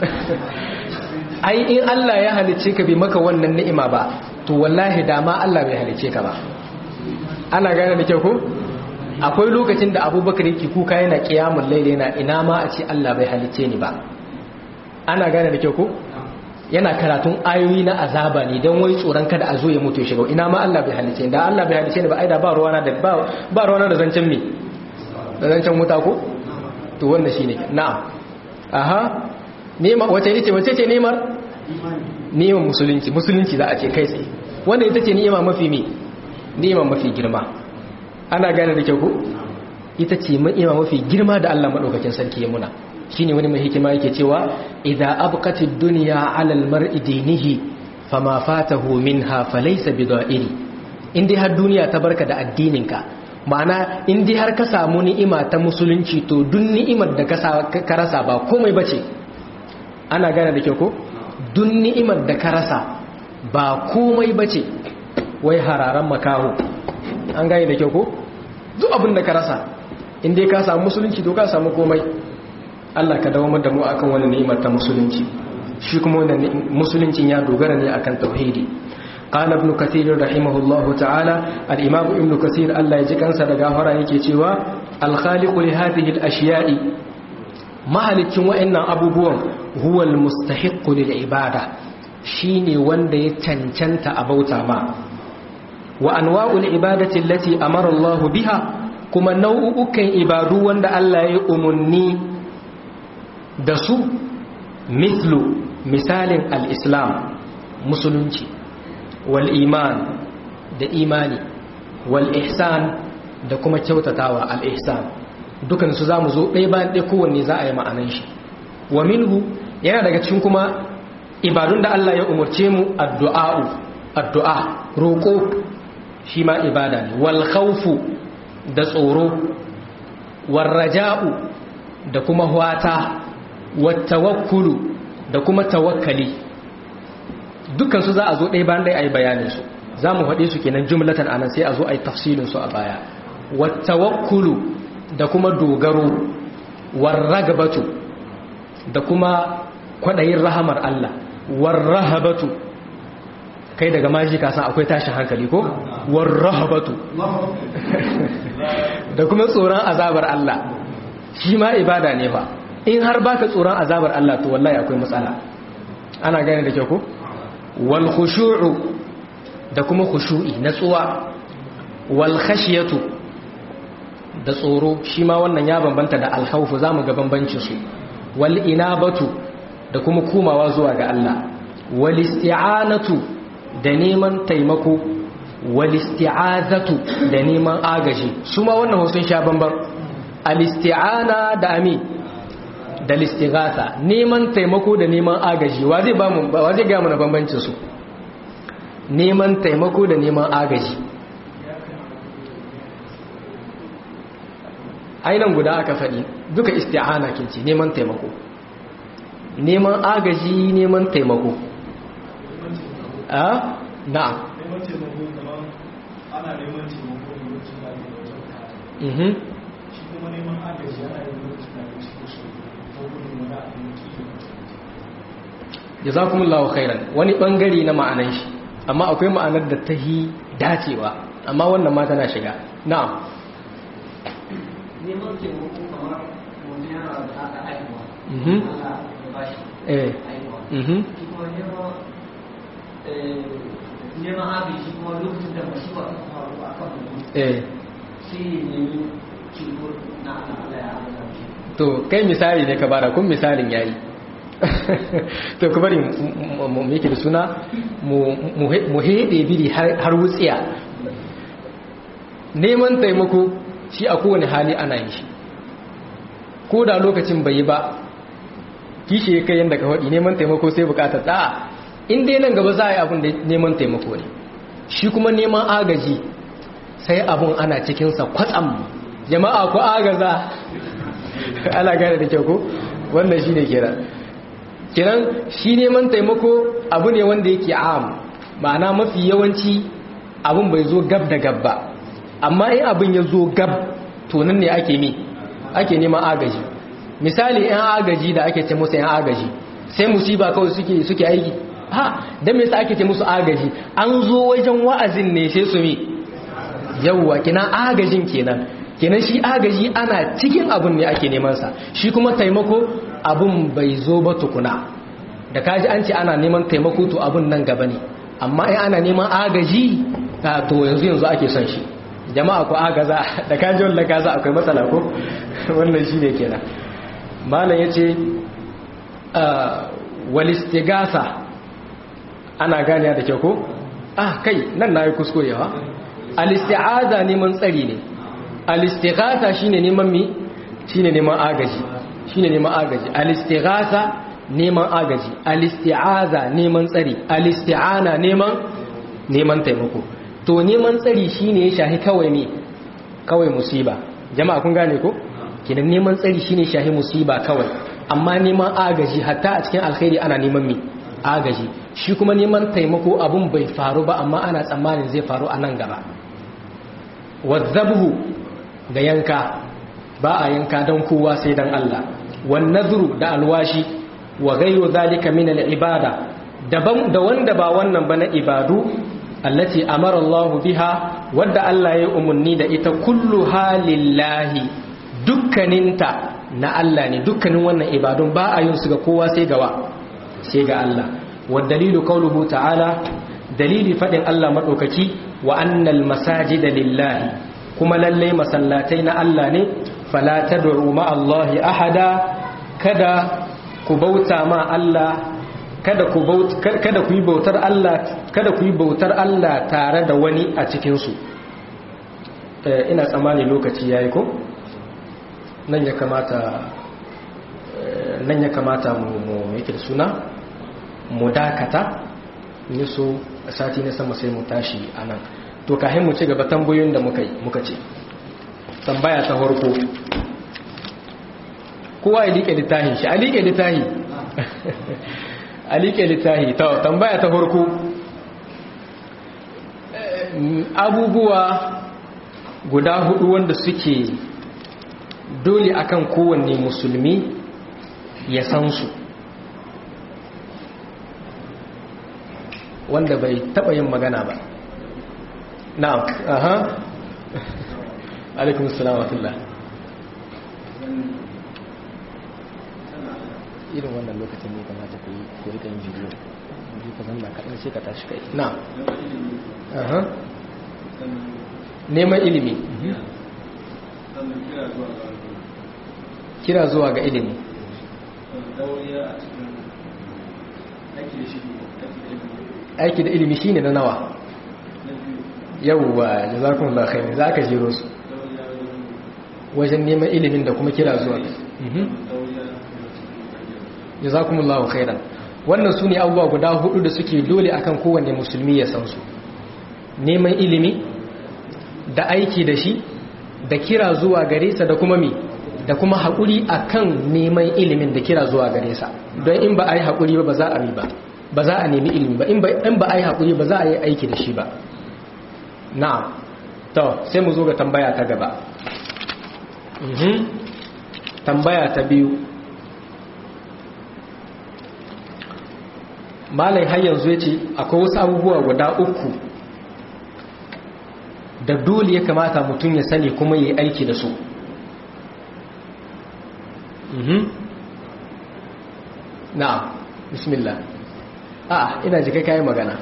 ai in Allah ya halice ka bi maka wannan ni'ima ba to wallahi dama Allah bai halice ka ba ana gane da kyau ko akwai lokacin da abubakar yake kuka yana kiyamun laili yana ina ma a ce Allah bai halice ni ba ana gane da kyau ko yana karatun ayoyi na azaba ne don wai tsoron kada a zo ya mutu shiga ina ma Allah bai halice da Allah bai halice ni ba aida ba ruwana da ba ruwana da zancen me da zancen wuta ko to wannan shine na'am aha nema wace yace wace ce nemar neman musulunci musulunci za a ce kai tsaye wanda ita ce ni'ima mafi me ni'ima mafi girma ana gane da kyau ko ita ce ni'ima mafi girma da Allah madaukakin sarki ya muna shine wani mai hikima yake cewa idza abqatid dunya 'ala al-mar'i dinihi fama fatahu minha falaysa bida'iri indai har duniya ta barka da addininka ma'ana indai har ka samu ni'ima ta musulunci to duk ni'imar da ka rasa ba komai bace ana gane da kyau ko duk ni'imar da ka rasa ba komai bace wai hararan makaho an gane da kyau ko duk abin da ka rasa indai ka samu musulunci to ka samu komai Allah ka dawo da mu akan wani ni'imar ta musulunci shi kuma wannan musuluncin ya dogara ne akan tauhidi qala ibn kathir rahimahullahu ta'ala al-imam ibn kathir Allah ya ji kansa da gafara yake cewa al-khaliqu li hadhihi al-ashiya'i mahalicin wa'annan abubuwan huwa al-mustahiqqu lil ibada shine wanda ya cancanta a bauta ma wa anwa'ul ibadati allati amara Allah biha kuma nau'ukan ibadu wanda Allah ya umunni da su mithlu misalin al-islam musulunci wal iman da imani wal ihsan da kuma kyautatawa al-ihsan dukan su zamu zo ɗaya bayan ɗaya kowanne za a yi ma'anan shi wa minhu yana daga cikin kuma ibadun da Allah ya umarce mu addu'a'u addu'a roƙo shi ma ibada ne wal khawfu da tsoro war raja'u da kuma wata wattawakkulu da kuma tawakkali dukkan su za a zo ɗaya bayan ɗaya a yi bayanin su za mu haɗe su kenan jumlatan anan sai a zo a yi tafsilin su a baya wattawakkulu da kuma dogaro warragabatu da kuma kwaɗayin rahamar Allah warrahabatu kai daga maji ka san akwai tashin hankali ko warrahabatu da kuma tsoron azabar Allah shi ma ibada ne fa in har baka tsoron azabar Allah to wallahi akwai matsala ana gane da kyau ko wal khushu'u da kuma khushu'i natsuwa wal khashyatu da tsoro shi ma wannan ya bambanta da al khawfu zamu ga bambancin su wal inabatu da kuma komawa zuwa ga Allah wal isti'anatu da neman taimako wal isti'azatu da neman agaji su ma wannan sun sha bamban al isti'ana da ami da listighatha neman taimako da neman agaji wa zai ba mu wa zai ga mana bambancin su neman taimako da neman agaji ainan guda aka faɗi duka isti'ana kinci neman taimako neman agaji neman taimako a na'am neman taimako kamar ana neman taimako ne lokacin da ake da wata mhm shi kuma neman agaji ana yin lokacin da ake cikin su ko gudun wani abin kiyo jazakumullahu khairan wani bangare na ma'anan shi amma akwai ma'anar da ta yi dacewa amma wannan ma tana shiga na'am neman taimako kamar mutum yana da haka haihuwa Mhm. Allah ya ba shi eh haihuwa mhm shi kuma neman eh, neman agaji kuma lokacin da masifa ta faru a kan mutum eh sai ya nemi ceto na Allah Allah ya hana shi to kai misali ne ka bada kun misalin yayi to ku bari mu- mu mu yake da suna mu mu he- mu hede biri har har wutsiya neman taimako shi a kowane hali ana yin shi ko da lokacin bai yi ba kishi ya kai yadda ka faɗi neman taimako sai bukatar da'a in dai nan gaba za a yi abin da neman taimako ne shi kuma neman agaji sai abun ana cikinsa kwatsam jama'a ku agaza ana gane da kyau ko wannan shi ne kira kiran shi neman taimako abu ne wanda yake am ma'ana mafi yawanci abun bai zo gab da gab ba amma in abin ya zo gab to nan ne ake mi ake neman agaji misali yan agaji da ake ce musu yan agaji sai musiba kawai suke suke aiki ha dan me yasa ake ce musu agaji an zo wajen wa'azin ne sai su mi yawwa kina agajin kenan kenan shi agaji ana cikin abun ne ake neman sa shi kuma taimako abun bai zo ba tukuna da kaji an ce ana neman taimako to abun nan gaba ne amma in ana neman agaji ta to yanzu yanzu ake son shi jama'a ku agaza da kaji wannan kaza akwai matsala ko wannan shine kenan malam yace wal istighatha ana gane da kyau ko ah kai nan nayi kuskurewa al isti'aza neman tsari ne al istighatha shine neman mi shine neman agaji shine neman agaji al istighatha neman agaji al isti'aza neman tsari al isti'ana neman neman taimako to neman tsari shine ya shahi kawai ne kawai musiba jama'a kun gane ko kidan neman tsari shine shahi musiba kawai amma neman agaji hatta a cikin alkhairi ana neman mi agaji shi kuma neman taimako abun bai faru ba amma ana tsammanin zai faru a nan gaba wadzabhu da yanka ba a yanka don kowa sai don Allah wan nadhru da alwashi wa ghayru zalika min al-ibada daban da wanda ba wannan ba na ibadu allati amara Allah biha wadda Allah ya umarni da ita kullu halillahi dukkaninta na Allah ne dukkanin wannan ibadun ba a yin su ga kowa sai gawa sai ga Allah wa dalilu qauluhu ta'ala dalili fadin Allah madaukaki wa annal masajida lillahi kuma lalle masallatai na Allah ne fala tad'u ma Allah ahada kada ku bauta ma Allah kada ku kada ku yi bautar Allah kada ku yi bautar Allah tare da wani a cikin su ina tsammani lokaci yayi ko nan ya kamata nan ya kamata mu mu yake da suna mu dakata ni so sati na sama sai mu tashi anan to kahin mu ci gaba tambayoyin da muka yi muka ce tambaya ta farko kowa ya liƙe littafin shi a liƙe littafi a liƙe littafi ta tambaya ta farko abubuwa guda hudu wanda suke dole akan kowanne musulmi ya san su wanda bai taba yin magana ba na'am aha alaikum assalam wa rahmatullah irin wannan lokacin ne kamata ku yi ku rika yin bidiyo ji ka zanna kaɗan sai ka tashi kai na aha neman ilimi kira zuwa ga ilimi aiki da ilimi shine na nawa yawwa jazakumullahu khairan za ka jiro su wajen neman ilimin da kuma kira zuwa jazakumullahu khairan wannan su ne abubuwa guda hudu da suke dole akan kowanne musulmi ya san su neman ilimi da aiki da shi da kira zuwa gare sa da kuma mi da kuma haƙuri akan neman ilimin da kira zuwa gare sa don in ba a yi haƙuri ba ba za a mi ba ba za a nemi ilimi ba in ba a yi haƙuri ba za a yi aiki da shi ba na'am to sai mu zo ga tambaya ta gaba tambaya ta biyu malai har yanzu ya ce akwai wasu abubuwa guda uku da dole ya kamata mutum ya sani kuma ya yi aiki da su na'am bismillah a ina jika kayi magana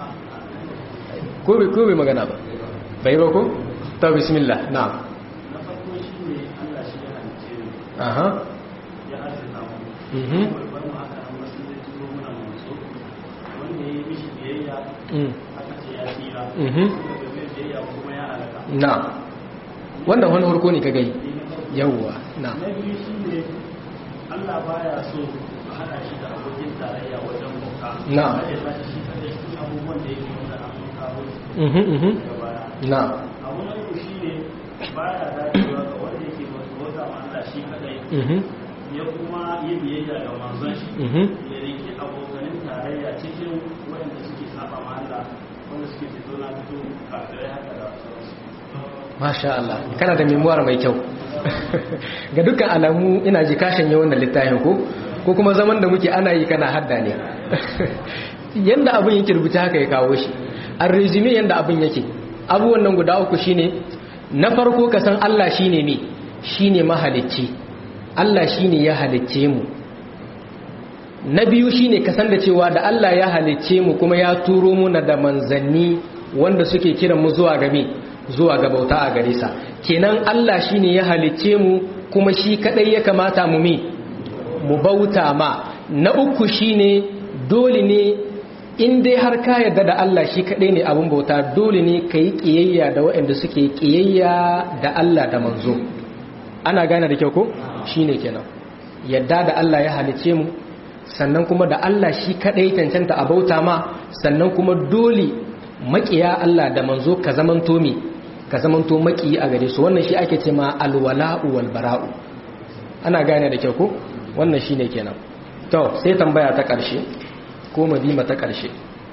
ko bai magana ba bai ba ko? ta bismillah na'am na farko shi ne allah shi ya halice mu aha ya arzika mu mhm babban mu aka an wasu zai turo muna manzo wanda ya yi mishi biyayya mm aka ce ya tsira mhm wanda bai biyayya kuma ya halaka na'am wannan wani harko ne ka gai yawwa na'am na biyu shi ne allah baya so a haɗa shi da abokin tarayya wajen bauta Na'am. Kada ya tashi shi kadai cikin abubuwan da yake wanda an kawo mhm mhm daga baya na'am abu na uku shi ne baya dacewa ga wanda yake bauta ma Allah shi kadai mhm ya kuma yi biyayya ga manzon shi mhm ya riki abokanin tarayya cikin waɗanda suke saba ma Allah wanda suke fito na fito kafirai haka da sauransu Masha Allah, kana da memuwar mai kyau. Ga dukkan alamu ina ji kashin yi wannan littafin ko, ko kuma zaman da muke ana yi kana hadda ne. Yanda abin yake rubuta haka ya kawo shi. An resume yanda abin yake. Abubuwan nan guda uku shine na farko ka san Allah shine me? Shine mahalicci. Allah shine ya halicce mu. Na biyu shine ka san da cewa da Allah ya halicce mu kuma ya turo muna da manzanni wanda suke kiran mu zuwa ga me? zuwa ga bauta a gare sa kenan Allah shine ya halicce mu kuma shi kadai ya kamata mu mi mu bauta ma na uku shine dole ne in dai har ka yarda da Allah shi kadai ne abun bauta dole ne kai kiyayya da waɗanda suke kiyayya da Allah da manzo ana gane da kyau ko shine kenan yadda da Allah ya halicce mu sannan kuma da Allah shi kadai cancanta a bauta ma sannan kuma dole makiya Allah da manzo ka zamanto mi ka zamanto maki a gare su wannan shi ake ce ma alwala'u wal bara'u ana gane da kyau ko wannan shine kenan to sai tambaya ta karshe ko madima ta karshe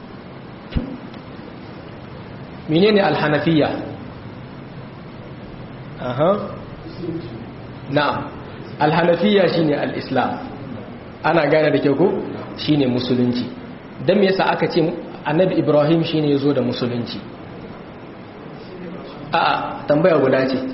menene alhanafiya aha na'am alhanafiya shine alislam ana gane da kyau ko shine musulunci dan me yasa aka ce annabi ibrahim shine yazo da musulunci a'a tambaya guda ce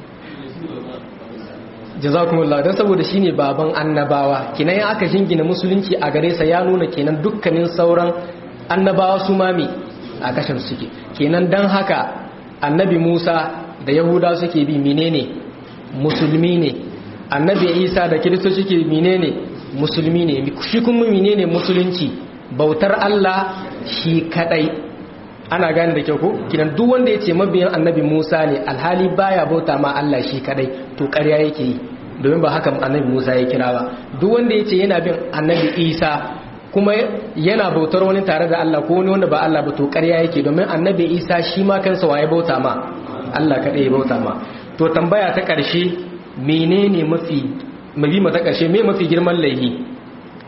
jazakumullah dan saboda shine baban annabawa kinan ya aka jingina musulunci a gare sa ya nuna kenan dukkanin sauran annabawa su mami a kashin suke kenan dan haka annabi Musa da Yahuda suke bi menene musulmi ne annabi Isa da Kiristoci suke menene musulmi ne shi kuma menene musulunci bautar Allah shi kadai ana gane da kyau ko kinan duk wanda yace mabiyan annabi Musa ne alhali baya bauta ma Allah shi kadai to ƙarya yake yi domin ba haka annabi Musa ya kira ba duk wanda yace yana bin annabi Isa kuma yana bautar wani tare da Allah ko wani wanda ba Allah ba to ƙarya yake domin annabi Isa shi ma kansa waye bauta ma Allah kadai ya bauta ma to tambaya ta ƙarshe menene mafi mabima ta ƙarshe me mafi girman laihi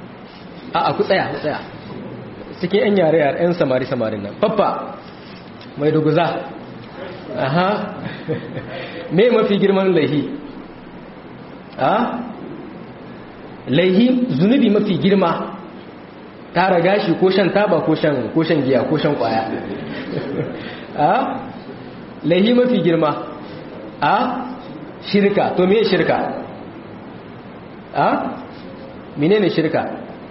a a ku tsaya ku tsaya cikin 'yan yare yare 'yan samari samarin nan faffa mai duguza aha me mafi girman laihi a laihi zunubi mafi girma tara gashi ko shan taba ko shan ko shan giya ko shan kwaya a laihi mafi girma a shirka to me shirka a menene shirka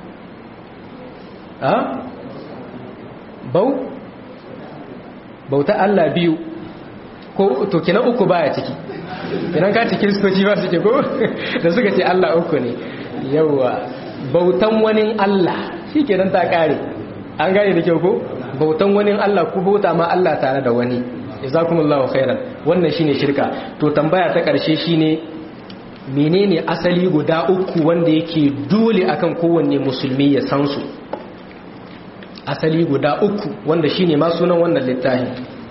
a bau bauta Allah biyu ko to kina uku baya ciki idan ka ci kiristoci ba suke ko da suka ce Allah uku ne yawa bautan wani Allah shi kenan ta kare an gane da kyau ko bautan wani Allah ku bauta ma Allah tare da wani jazakumullahu khairan wannan shine shirka to tambaya ta karshe shine menene asali guda uku wanda yake dole akan kowanne musulmi ya san su asali guda uku wanda shine ma sunan wannan littafin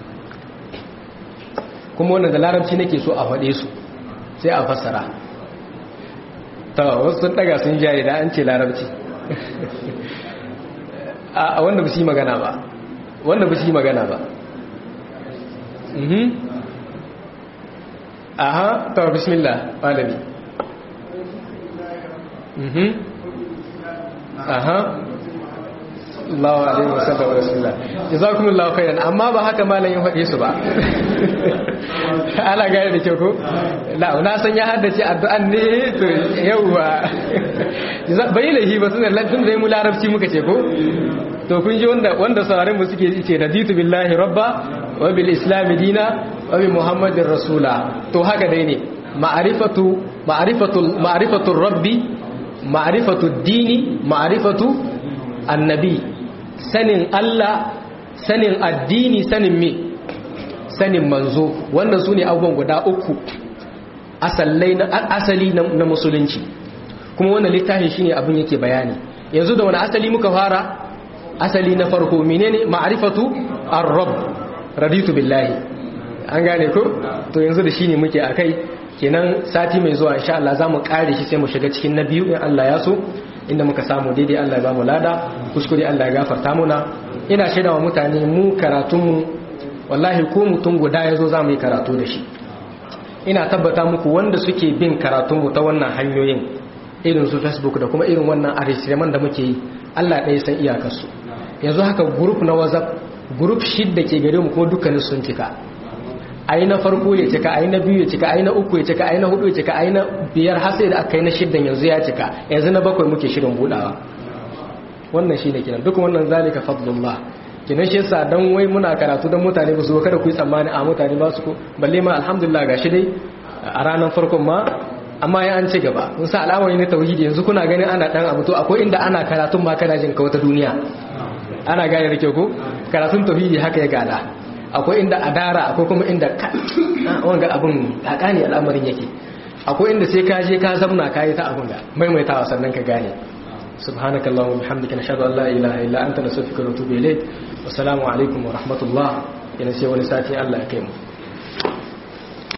kuma wanda da larabci nake so a faɗe su sai a fassara ta wasu sun daga sun jari da an ce larabci a wanda ba su yi magana ba wanda ba su yi magana ba aha ta bismillah malami aha Allahu alaihi wasallam wa rasulullah jazakumullahu khairan amma ba haka malamin faɗe su ba ana gane da kyau ko la na san ya haddace addu'an ne to yawa bai lahi ba sunan lantin da mu larabci muka ce ko to kun ji wanda wanda sauraron mu suke ce raditu billahi rabba wa bil islam dina wa bi muhammadin rasula to haka dai ne ma'rifatu ma'rifatu ma'rifatu rabbi ma'rifatu dini ma'rifatu annabi sanin Allah sanin addini sanin me sanin manzo wannan su ne abubuwan guda uku asali na musulunci kuma wannan littafin shine abin yake bayani yanzu da wani asali muka fara asali na farko menene ma'rifatu ar-rabb raditu billahi an gane ko to yanzu da shine muke akai kenan sati mai zuwa insha Allah zamu kare shi sai mu shiga cikin na biyu in Allah ya so inda muka samu daidai Allah ya bamu lada kuskure Allah ya gafarta muna ina shaida wa mutane mu karatun mu wallahi ko mutum guda yazo zamu yi karatu da shi ina tabbata muku wanda suke bin karatun mu ta wannan hanyoyin irin su Facebook da kuma irin wannan arisireman da muke yi Allah ɗaya san iyakarsu yanzu haka group na WhatsApp group shidda ke gare mu kuma dukkanin sun cika ayi na farko ya cika ayi na biyu ya cika ayi na uku ya cika ayi na hudu ya cika ayi na biyar har sai da aka yi na shiddan yanzu ya cika yanzu na bakwai muke shirin budawa wannan shine kenan duk wannan zalika fadlullah kenan shi yasa dan wai muna karatu dan mutane ba su kada ku yi tsammani a mutane ba su balle ma alhamdulillah gashi dai a ranar farkon ma amma ya an ci gaba kun sa al'amari na tauhidi yanzu kuna ganin ana dan abu to akwai inda ana karatun ma kana jin ka wata duniya ana gane da kyau ko karatun tauhidi haka ya gada akwai inda adara akwai kuma inda wanga abin kakani al'amarin yake akwai inda sai ka je ka zamna ka yi ta abin ga maimaitawa sannan ka gane subhanakallahumma bihamdika nashhadu an la ilaha illa anta nastaghfiruka wa natubu ilayk wassalamu alaikum wa rahmatullah yana sai wani sati Allah ya kai mu